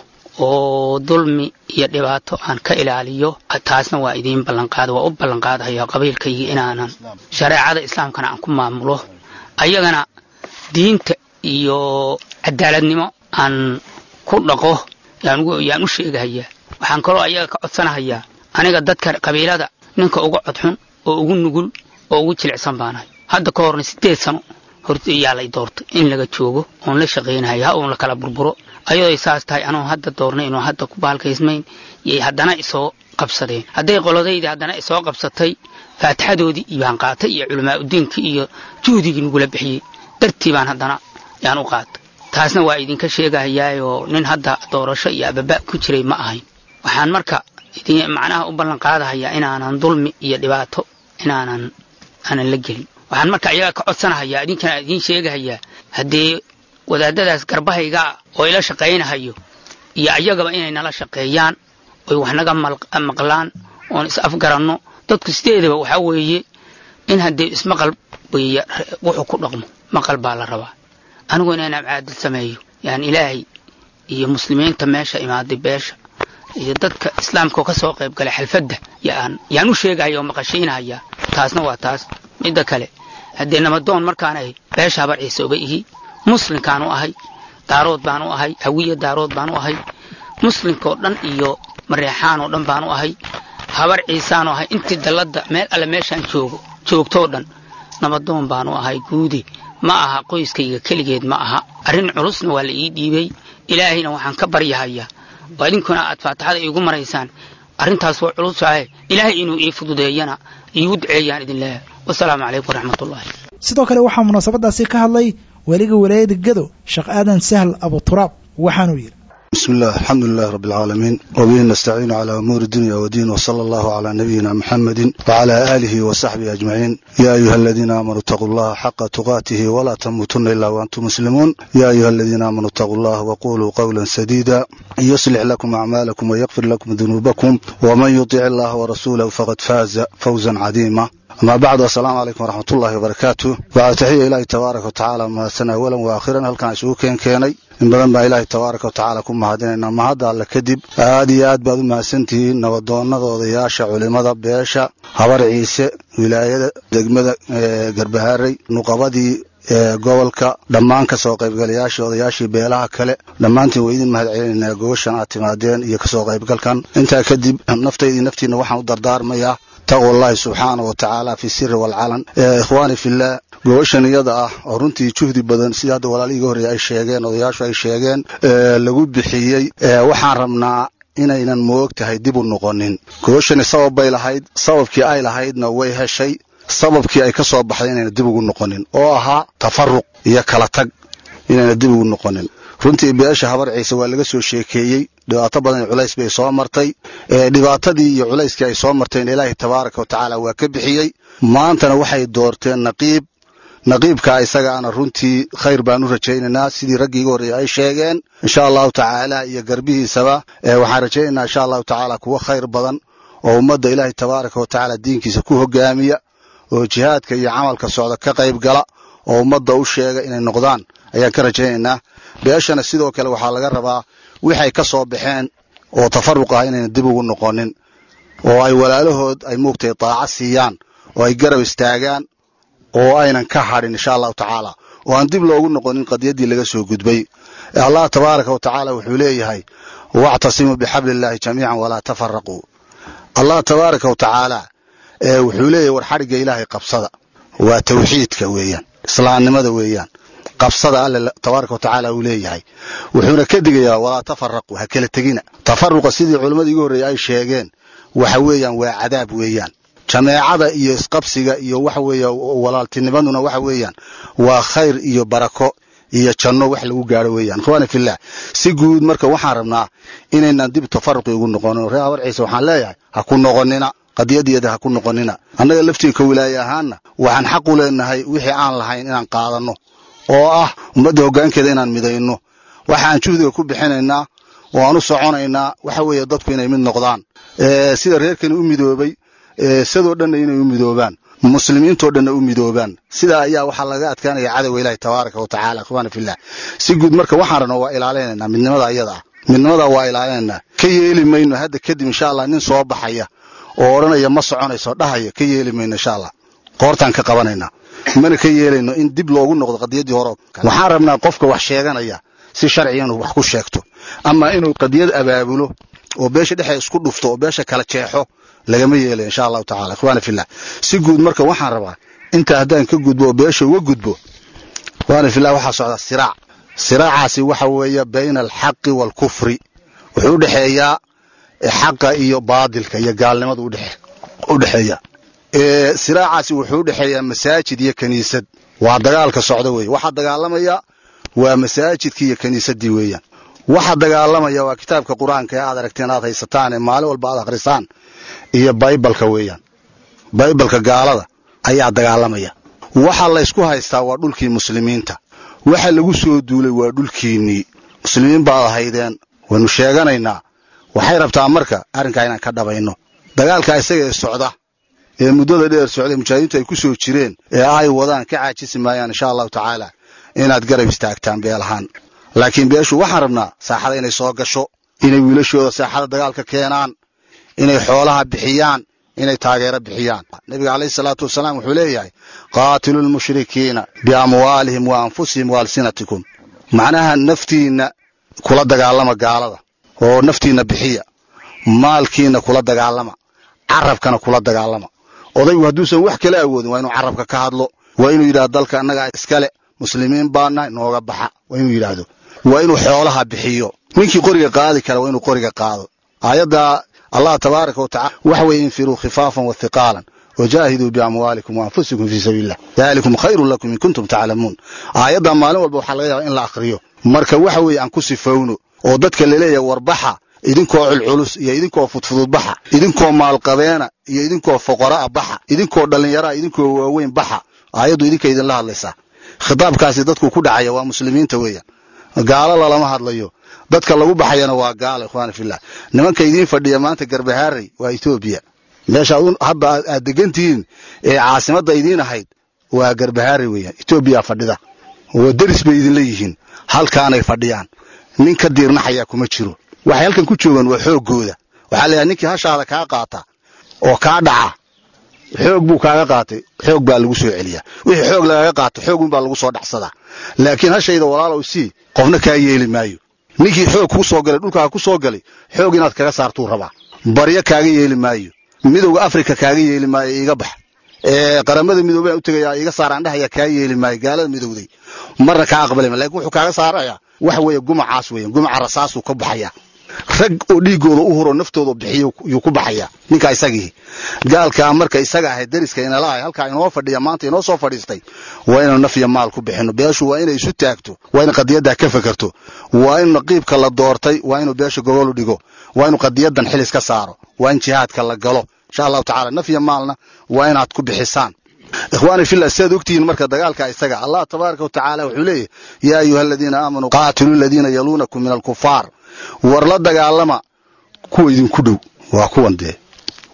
oo dulmi iyo dhibaato aan ka ilaaliyo taasna waa idiin ballanqaada waa u ballanqaadahaya qabiilkaygii inaanan shareecada islaamkana aan ku maamulo ayagana diinta iyo cadaaladnimo aan ku dhaqo yaan u sheegahayaa waxaan kaloo ayaga ka codsanahayaa aniga dadka qabiilada ninka uga codxun oo ugu nugul oo ugu jilicsan baanahay hadda ka horna sideed sano horta yaa lay doortay in laga joogo oon la shaqaynahay ha uun la kala burburo ayadoo saas tahay anoon hadda doornay inuu hadda ku baalkaysmayn yay haddana isoo qabsadeen hadday qoladaydii haddana isoo qabsatay faatixadoodii baan qaatay iyo culamaa udiinkii iyo juhdigii nagula bixiyey dartii baan haddana yaan u qaatay taasna waa idinka sheegahayaayoo nin hadda doorasho iyo ababa ku jiray ma ahayn waxaan marka macnaha u ballan qaadahayaa inaanan dulmi iyo dhibaato inaanan aanan la gelin waxaan marka ayaga ka codsanahayaa idinkana idiin sheegahayaa haddee wadaadadaas garbahaygaa oo ila shaqaynahayo iyo ayagaba inay nala shaqeeyaan oy wax naga maqlaan oon is afgaranno dadku sideedaba waxaa weeye in haddee ismaqal weeye wuxuu ku dhaqmo maqal baa la rabaa anigu inaan caadil sameeyo yani ilaahay iyo muslimiinta meesha imaaday beesha iyo dadka islaamka oo ka soo qayb galay xalfadda yaan yaan u sheegahaya oo maqashiinahaya taasna waa taas midda kale haddee nabadoon markaan ahay beesha habar ciise uba ihi muslimkaan u ahay daarood baan u ahay hawiya daarood baan u ahay muslimkaoo dhan iyo mareexaan oo dhan baan u ahay habar ciisaan u ahay intii dalladda meel alle meeshaan joogo joogtoo dhan nabadoon baan u ahay guudi ma aha qoyskayga keligeed ma aha arrin culusna waa la ii dhiibay ilaahayna waxaan ka baryahayaa oo idinkuna aad faatixada iigu maraysaan arrintaas waa culusahe ilaahay inuu ii fududeeyana iigu duceeyaan idin leeyahay wasalaamu calaykum waraxmatullahi sidoo kale waxaa munaasabadaasi ka hadlay weliga walaayada gado sheekh aadan sahl abuturaab waxaanuu yidhi بسم الله الحمد لله رب العالمين وبه نستعين على أمور الدنيا والدين وصلى الله على نبينا محمد وعلى آله وصحبه أجمعين يا أيها الذين آمنوا اتقوا الله حق تقاته ولا تموتن إلا وأنتم مسلمون يا أيها الذين آمنوا اتقوا الله وقولوا قولا سديدا يصلح لكم أعمالكم ويغفر لكم ذنوبكم ومن يطع الله ورسوله فقد فاز فوزا عظيما أما بعد السلام عليكم ورحمة الله وبركاته بعد تحية إلهي تبارك وتعالى ما سنة أولا وآخرا هل كان سوكين كيني in badan baa ilaahay tabaaraka wa tacaala ku mahadinaynaa mahadda alle kadib aad iyo aad baad u mahadsantihiin nabadoonnada odayaasha culimmada beesha habar ciise wilaayada degmada garbaharey nuqabadii gobolka dhammaan ka soo qaybgalayaashii odayaashii beelaha kale dhammaantiin waa idin mahad celinaynaa gobashan aad timaadeen iyo kasoo qaybgalkan intaa kadib naftaydii naftiina waxaan u dardaarmayaa taqwa allahi subxaana wa tacaala fi siri waalcalan ikhwaani fillaah gobashan iyada ah oo runtii juhdi badan sida hadda walaalihii horreeye ay sheegeen odayaashu ay sheegeen lagu bixiyey waxaan rabnaa inaynan moog tahay dib u noqonin gobashani sabab bay lahayd sababkii ay lahaydna way heshay sababkii ay ka soo baxday inayna dib ugu noqonin oo ahaa tafaruq iyo kala tag inayna dib ugu noqonin runtii beesha habar ciise waa laga soo sheekeeyey dhibaato badan culays bay soo martay dhibaatadii iyo culayskii ay soo marteen ilaahay tabaaraka wa tacaala waa ka bixiyey maantana waxay doorteen naqiib naqiibkaa isagaana runtii khayr baan u rajaynaynaa sidii raggii iga horreeyey ay sheegeen insha allahu tacaala iyo garbihiisaba waxaan rajaynaynaa insha allahu tacaala kuwa khayr badan oo ummadda ilaahay tabaaraka wa tacaala diinkiisa ku hogaamiya oo jihaadka iyo camalka socda ka qayb gala oo ummadda u sheega inay noqdaan ayaan ka rajaynaynaa beeshana sidoo kale waxaa laga rabaa waxay ka soo baxeen oo tafaruq ah inayna dib ugu noqonin oo ay walaalahood ay muugtay daaca siiyaan oo ay garab istaagaan oo aynan ka hadhin insha allahu tacaala oo aan dib loogu noqonin qadiyaddii laga soo gudbay allah tabaaraka wa tacaala wuxuu leeyahay wactasimuu bixabli illaahi jamiican walaa tafaraquu allah tabaaraka wa tacaala wuxuu leeyahay war xadhigga ilaahay qabsada waa tawxiidka weeyaan islaamnimada weeyaan qabsada alle tabaaraka wa tacaala uu leeyahay wuxuuna ka digayaa walaa tafaraquu ha kala tegina tafaruqa sidii culimmada igu horreeyey ay sheegeen waxa weeyaan waa cadaab weeyaan jameecada iyo isqabsiga iyo waxa weeye walaaltinimaduna waxa weeyaan waa khayr iyo barako iyo janno wax lagu gaaro weeyaan ikhwaani fillah si guud marka waxaan rabnaa inaynan dib tafaruqi ugu noqonin reer habar ciise waxaan leeyahay ha ku noqonina qadiyadiyada ha ku noqonina annaga laftiinka wilaaye ahaanna waxaan xaq u leenahay wixii aan lahayn inaan qaadanno oo ah ummadda hoggaankeeda inaan midayno waxaan juhdiga ku bixinaynaa oo aan u soconaynaa waxa weeye dadku inay mid noqdaan sida reerkani u midoobay sidoo dhanna inay u midoobaan muslimiintoo dhanna u midoobaan sidaa ayaa waxaa laga adkaanaya cadowga ilaahi tabaaraka wa tacaala ikhwaana fillah si guud marka waxaan rabnaa waa ilaalinaynaa midnimada ayada ah midnimada waa ilaalinaynaa ka yeeli mayno hadda kadib insha allah nin soo baxaya oo odhanaya ma soconayso dhahaya ka yeeli mayno insha allah qoortaan ka qabanaynaa mana ka yeelayno in dib loogu noqdo qadiyaddii hore waxaan rabnaa qofka wax sheeganaya si sharciga inuu wax ku sheegto ama inuu qadiyad abaabulo oo beesha dhexe isku dhufto oo beesha kala jeexo lagama yeelay insha allahu tacala ikhwaana fillah si guud marka waxaan rabaa intaa haddaan ka gudbo oo beesha uga gudbo ikhwaana fillah waxaa socda siraac siraacaasi waxa weeye bayna alxaqi waalkufri wuxuu u dhexeeyaa xaqa iyo baadilka iyo gaalnimada u dhexeeya siraacaasi wuxuu u dhexeeyaa masaajid iyo kiniisad waa dagaalka socda weeye waxaa dagaalamaya waa masaajidkii iyo kiniisaddii weeyaan waxa dagaalamaya waa kitaabka qur-aanka ee aad aragteen aad haysataan ee maalin walba aad akhrisaan iyo baybalka weeyaan baybalka gaalada ayaa dagaalamaya waxa laysku haystaa waa dhulkii muslimiinta waxa lagu soo duulay waa dhulkiinnii muslimiin baad ahaydeen waynu sheeganaynaa waxay rabtaa marka arrinkaa inaan ka dhabayno dagaalka isaga ee socda ee muddada dheer socday mujaahidiintu ay ku soo jireen ee ay wadaan ka caajisi maayaan insha allahu tacaala inaad garab istaagtaan beel ahaan laakiin beeshu waxaan rabnaa saaxada inay soo gasho inay wiilashooda saaxada dagaalka keenaan inay xoolaha bixiyaan inay taageero bixiyaan nebiga calayhi salaatu wasalaam wuxuu leeyahay qaatilu lmushrikiina biamwaalihim wa anfusihim wa alsinatikum macnaha naftiinna kula dagaalama gaalada oo naftiinna bixiya maalkiinna kula dagaalama carabkana kula dagaalama odaygu hadduusan wax kala awoodin waa inuu carabka ka hadlo waa inuu yidhahdo dalka annagaa iskale muslimiin baana nooga baxa waa inuu yidhaahdo waa inuu xoolaha bixiyo ninkii qoriga qaadi kara waa inuu qoriga qaado aayadda allah tabaaraka wa tacala waxa weeye infiruu khifaafan wa hiqaalan wajaahiduu biamwaalikum waanfusikum fii sabiilillah dalikum khayrun lakum in kuntum taclamuun aayadda maalin walba waxaa laga yaabaa in la akhriyo marka waxa weeye aan ku sifowno oo dadka laleeyahay warbaxa idinkoo culculus iyo idinkoo fudfududbaxa idinkoo maalqabeena iyo idinkoo foqora'a baxa idinkoo dhallinyaraa idinkoo waaweyn baxa aayaddu idinka idinla hadlaysaa khitaabkaasi dadku ku dhacaya waa muslimiinta weeyaan gaalo lalama hadlayo dadka lagu baxayana waa gaalo ikhwaana fillah nimanka idiin fadhiya maanta garbahaarey waa etoobiya meesha hadda aad degantihiin ee caasimadda idiin ahayd waa garbahaarey weeyaan etoobiya fadhida oo deris bay idinla yihiin halkaanay fadhiyaan nin ka diirnaxayaa kuma jiro waxay halkan ku joogaan waa xooggooda waxaa la yidhaha ninkii hashaada kaa qaata oo kaa dhaca xoog buu kaaga qaatay xoog baa lagu soo celiyaa wixii xoog lagaga qaato xoog unbaa lagu soo dhacsadaa laakiin hashayda walaalow sii qofna kaa yeeli maayo ninkii xoog kuu soo galay dhulkaa ku soo galay xoog inaad kaga saartuu rabaa baryo kaaga yeeli maayo midowga afrika kaaga yeeli maayo iiga bax qaramada midoobey u tegayaa iga saaraan dhahaya kaa yeeli maayo gaalada midowday marna kaa aqbali ma lakin wuxuu kaaga saarayaa waxa weeye gumacaas weeyaan gumaca rasaasuu ka baxayaa rag oo dhiigooda u huro naftooda bixiyo yuu ku baxayaa ninkaa isagii gaalkaa marka isaga ahay dariska inala ahay halkaa inoo fadhiya maanta inoo soo fadhiistay waa inaynu naf iyo maal ku bixino beeshu waa inay isu taagto waa in qadiyaddaa ka fekerto waa in naqiibka la doortay waa inuu beesha gogolu dhigo waa inuu qadiyadan xilis ka saaro waa in jihaadka la galo insha allahu tacala naf iyo maalna waa inaad ku bixisaan ikhwaani fillah sidaad ogtihiin marka dagaalka isaga allah tabaaraka wa tacaala wuxuu leeyahy yaa ayuha aladiina aamanuu qaatiluu aladiina yaluunakum min alkufaar war la dagaalama kuwa idinku dhow waa kuwan dee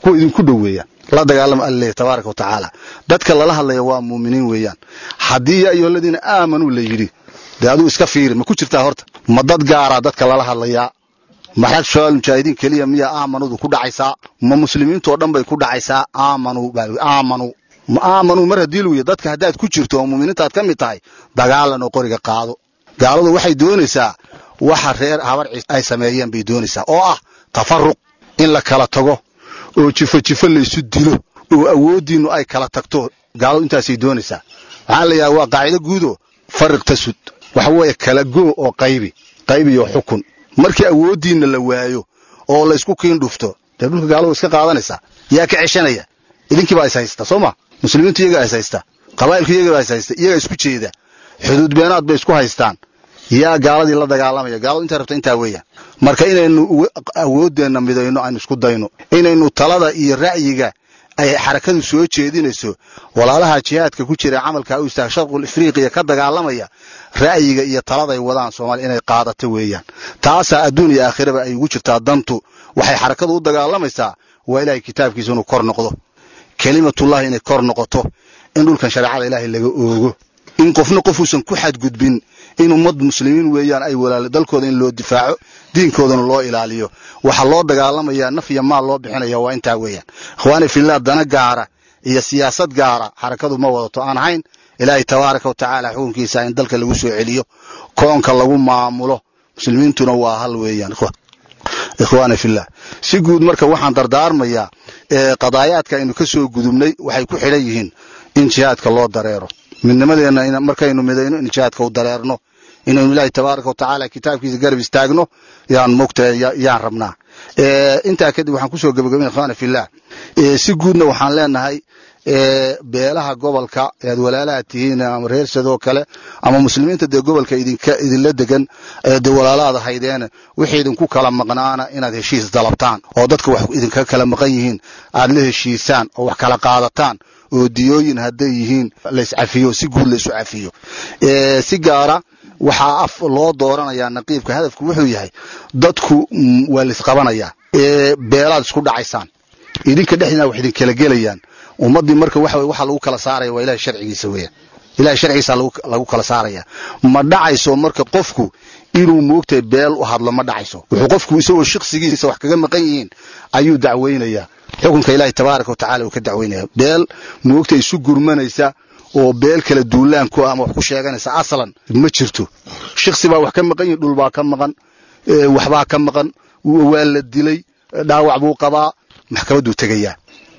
kuwa idinku dhow weeyaan la dagaalama alle tabaaraka wa tacaala dadka lala hadlaya waa muuminiin weeyaan haddii yaa ayuha aladiina aamanuu la yidhi dee aduu iska fiiri ma ku jirtaa horta ma dad gaaraa dadka lala hadlayaa maxrag shabaal mujaahidiin keliya miyaa aamanudu ku dhacaysaa ma muslimiintoo dhan bay ku dhacaysaa aamanuu baa aamanuu ma aamanuu mar haddii luwiya dadka haddaad ku jirto oo muuminiintaad ka mid tahay dagaalan oo qoriga qaado gaaladu waxay doonaysaa waxa reer habar ciis ay sameeyeen bay doonaysaa oo ah tafaruq in la kala tago oo jifo jifo laysu dilo oo awooddiinnu ay kala tagto gaaladu intaasay doonaysaa waxaa la yidhaha waa qaacido guudo fariq tasud waxa weeye kala goo oo qaybi qayb iyo xukun markii awooddiinna la waayo oo laysku kiin dhufto dee dhulka gaaladu iska qaadanaysaa yaa ka ceshanaya idinkiibaa is haysta soo ma muslimiintu iyagaa is haysta qabaa'ilku iyagaa is haysta iyagaa isku jeeda xuduud beenaad bay isku haystaan yaa gaaladii la dagaalamaya gaaladu intay rabta intaa weeyaan marka inaynu awooddeenna midayno aynu isku dayno inaynu talada iyo ra'yiga ay xarakadu soo jeedinayso walaalaha jihaadka ku jira camalka u istaag sharqul afriqiya ka dagaalamaya ra'yiga iyo taladay wadaan soomaaliya inay qaadato weeyaan taasaa adduun iyo aakhiraba ay ugu jirtaa dantu waxay xarakadu u dagaalamaysaa waa ilaahay kitaabkiisa inuu kor noqdo kelimatullahi inay kor noqoto in dhulkan shareecada ilaahay laga oogo in qofna qofuusan ku xadgudbin in ummad muslimiin weeyaan ay walaalo dalkooda in loo difaaco diinkoodana loo ilaaliyo waxaa loo dagaalamayaa naf iyo maal loo bixinaya waa intaa weeyaan ikhwaani fillah dana gaara iyo siyaasad gaara xarakadu ma wadato aan ahayn ilaahay tabaaraka wa tacaala xukunkiisa in dalka lagu soo celiyo koonka lagu maamulo muslimiintuna waa hal weeyaan ikhwaani fillah si guud marka waxaan dardaarmayaa qadaayaadka aynu ka soo gudubnay waxay ku xidhan yihiin in jihaadka loo dareero midnimadeenna markaynu midayno in jihaadka u dareerno inaynu ilaahay tabaaraka wa tacaala kitaabkiisa garab istaagno yaan mogtahay yaan rabnaa intaa kadib waxaan kusoo gebagabin ikhwaana fillah si guudna waxaan leenahay beelaha gobolka ead walaalaha tihiin ama reer sadoo kale ama muslimiinta dee gobolka idinka idinla degan dee walaalaada haydeene wixii idinku kala maqnaana inaad heshiis dalabtaan oo dadka wax idinka kala maqan yihiin aad la heshiisaan oo wax kala qaadataan oo diyooyin hadday yihiin layscafiyo si guud laysu cafiyo si gaara waxaa af loo dooranayaa naqiibka hadafku wuxuu yahay dadku waa laysqabanayaa beelaad isku dhacaysaan idinka dhexdiina wax idinkala gelayaan ummaddii marka waxa waxa lagu kala saaraya waa ilahay sharcigiisa weeyaan ilahay sharcigiisa lagu kala saaraya ma dhacayso marka qofku inuu moogtahay beel u hadlo ma dhacayso wuxuu qofku isagoo shakhsigiisa wax kaga maqan yihiin ayuu dacweynayaa xukunka ilaahay tabaaraka wa tacala uu ka dacweynaya beel moogtahay isu gurmanaysa oo beel kala duulaan ku ama wax ku sheeganaysa aslan ma jirto shakhsi baa wax ka maqan yihin dhul baa ka maqan waxbaa ka maqan waa la dilay dhaawac buu qabaa maxkamadduu tegayaa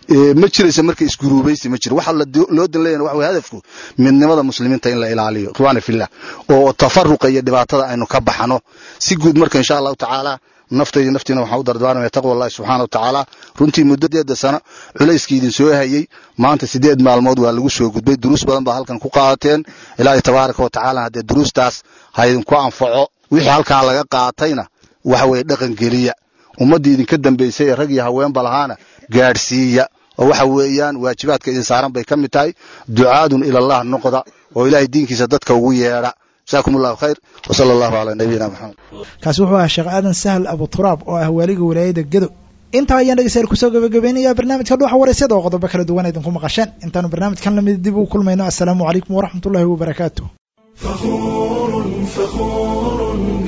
ma jiraysa marka isguruubaysi ma jiro waxa loo dan leeyahay waxa hadafku midnimada muslimiinta in la ilaaliyo ikhwaana fillah oo tafaruqa iyo dhibaatada aynu ka baxano si guud marka insha allahu tacaala naftayda naftiina waxaan u dardaarmaya taqwa allahi subxaana wa tacaala runtii muddadeeda sano culayskii idin soo hayey maanta sideed maalmood waa lagu soo gudbay duruus badan baa halkan ku qaadateen ilaahay tabaaraka wa tacaala haddee duruustaas ha idinku anfaco wixii halkaa laga qaatayna waxa weeye dhaqan geliya ummaddii idinka dambaysay ee rag iyo haweenba lahaana gaadhsiiya oo waxa weeyaan waajibaadka idin saaran bay ka mid tahay ducaadun ilallah noqda oo ilaahay diinkiisa dadka ugu yeedha jasaakum allahu khayr wa sala allahu calaa nabiyina maxamed kaasi wuxuu ahaa sheekh aadan sahal abuturaab oo ah waaliga walaayada gedo intaa ayaan dhegeystayaal kusoo gabagabaynayaa barnaamijka dhuuxa waraysyada oo qodobo kala duwan idinku maqasheen intaanu barnaamijkan lamid dib ugu kulmayno assalaamu calaykum waraxmat ullahi wabarakaatu فخور فخور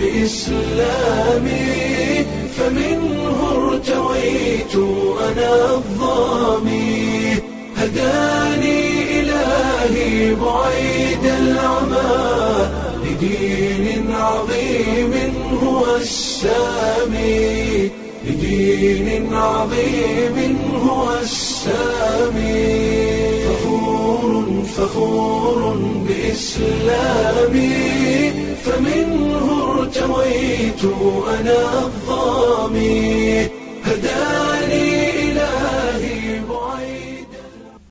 بإسلامي فمنه ارتويت أنا الظامي هداني إلهي بعيد العمى لدين عظيم هو السامي لدين عظيم هو السامي فخور فخور بإسلامي فمنه ارتويت أنا الظامي هداني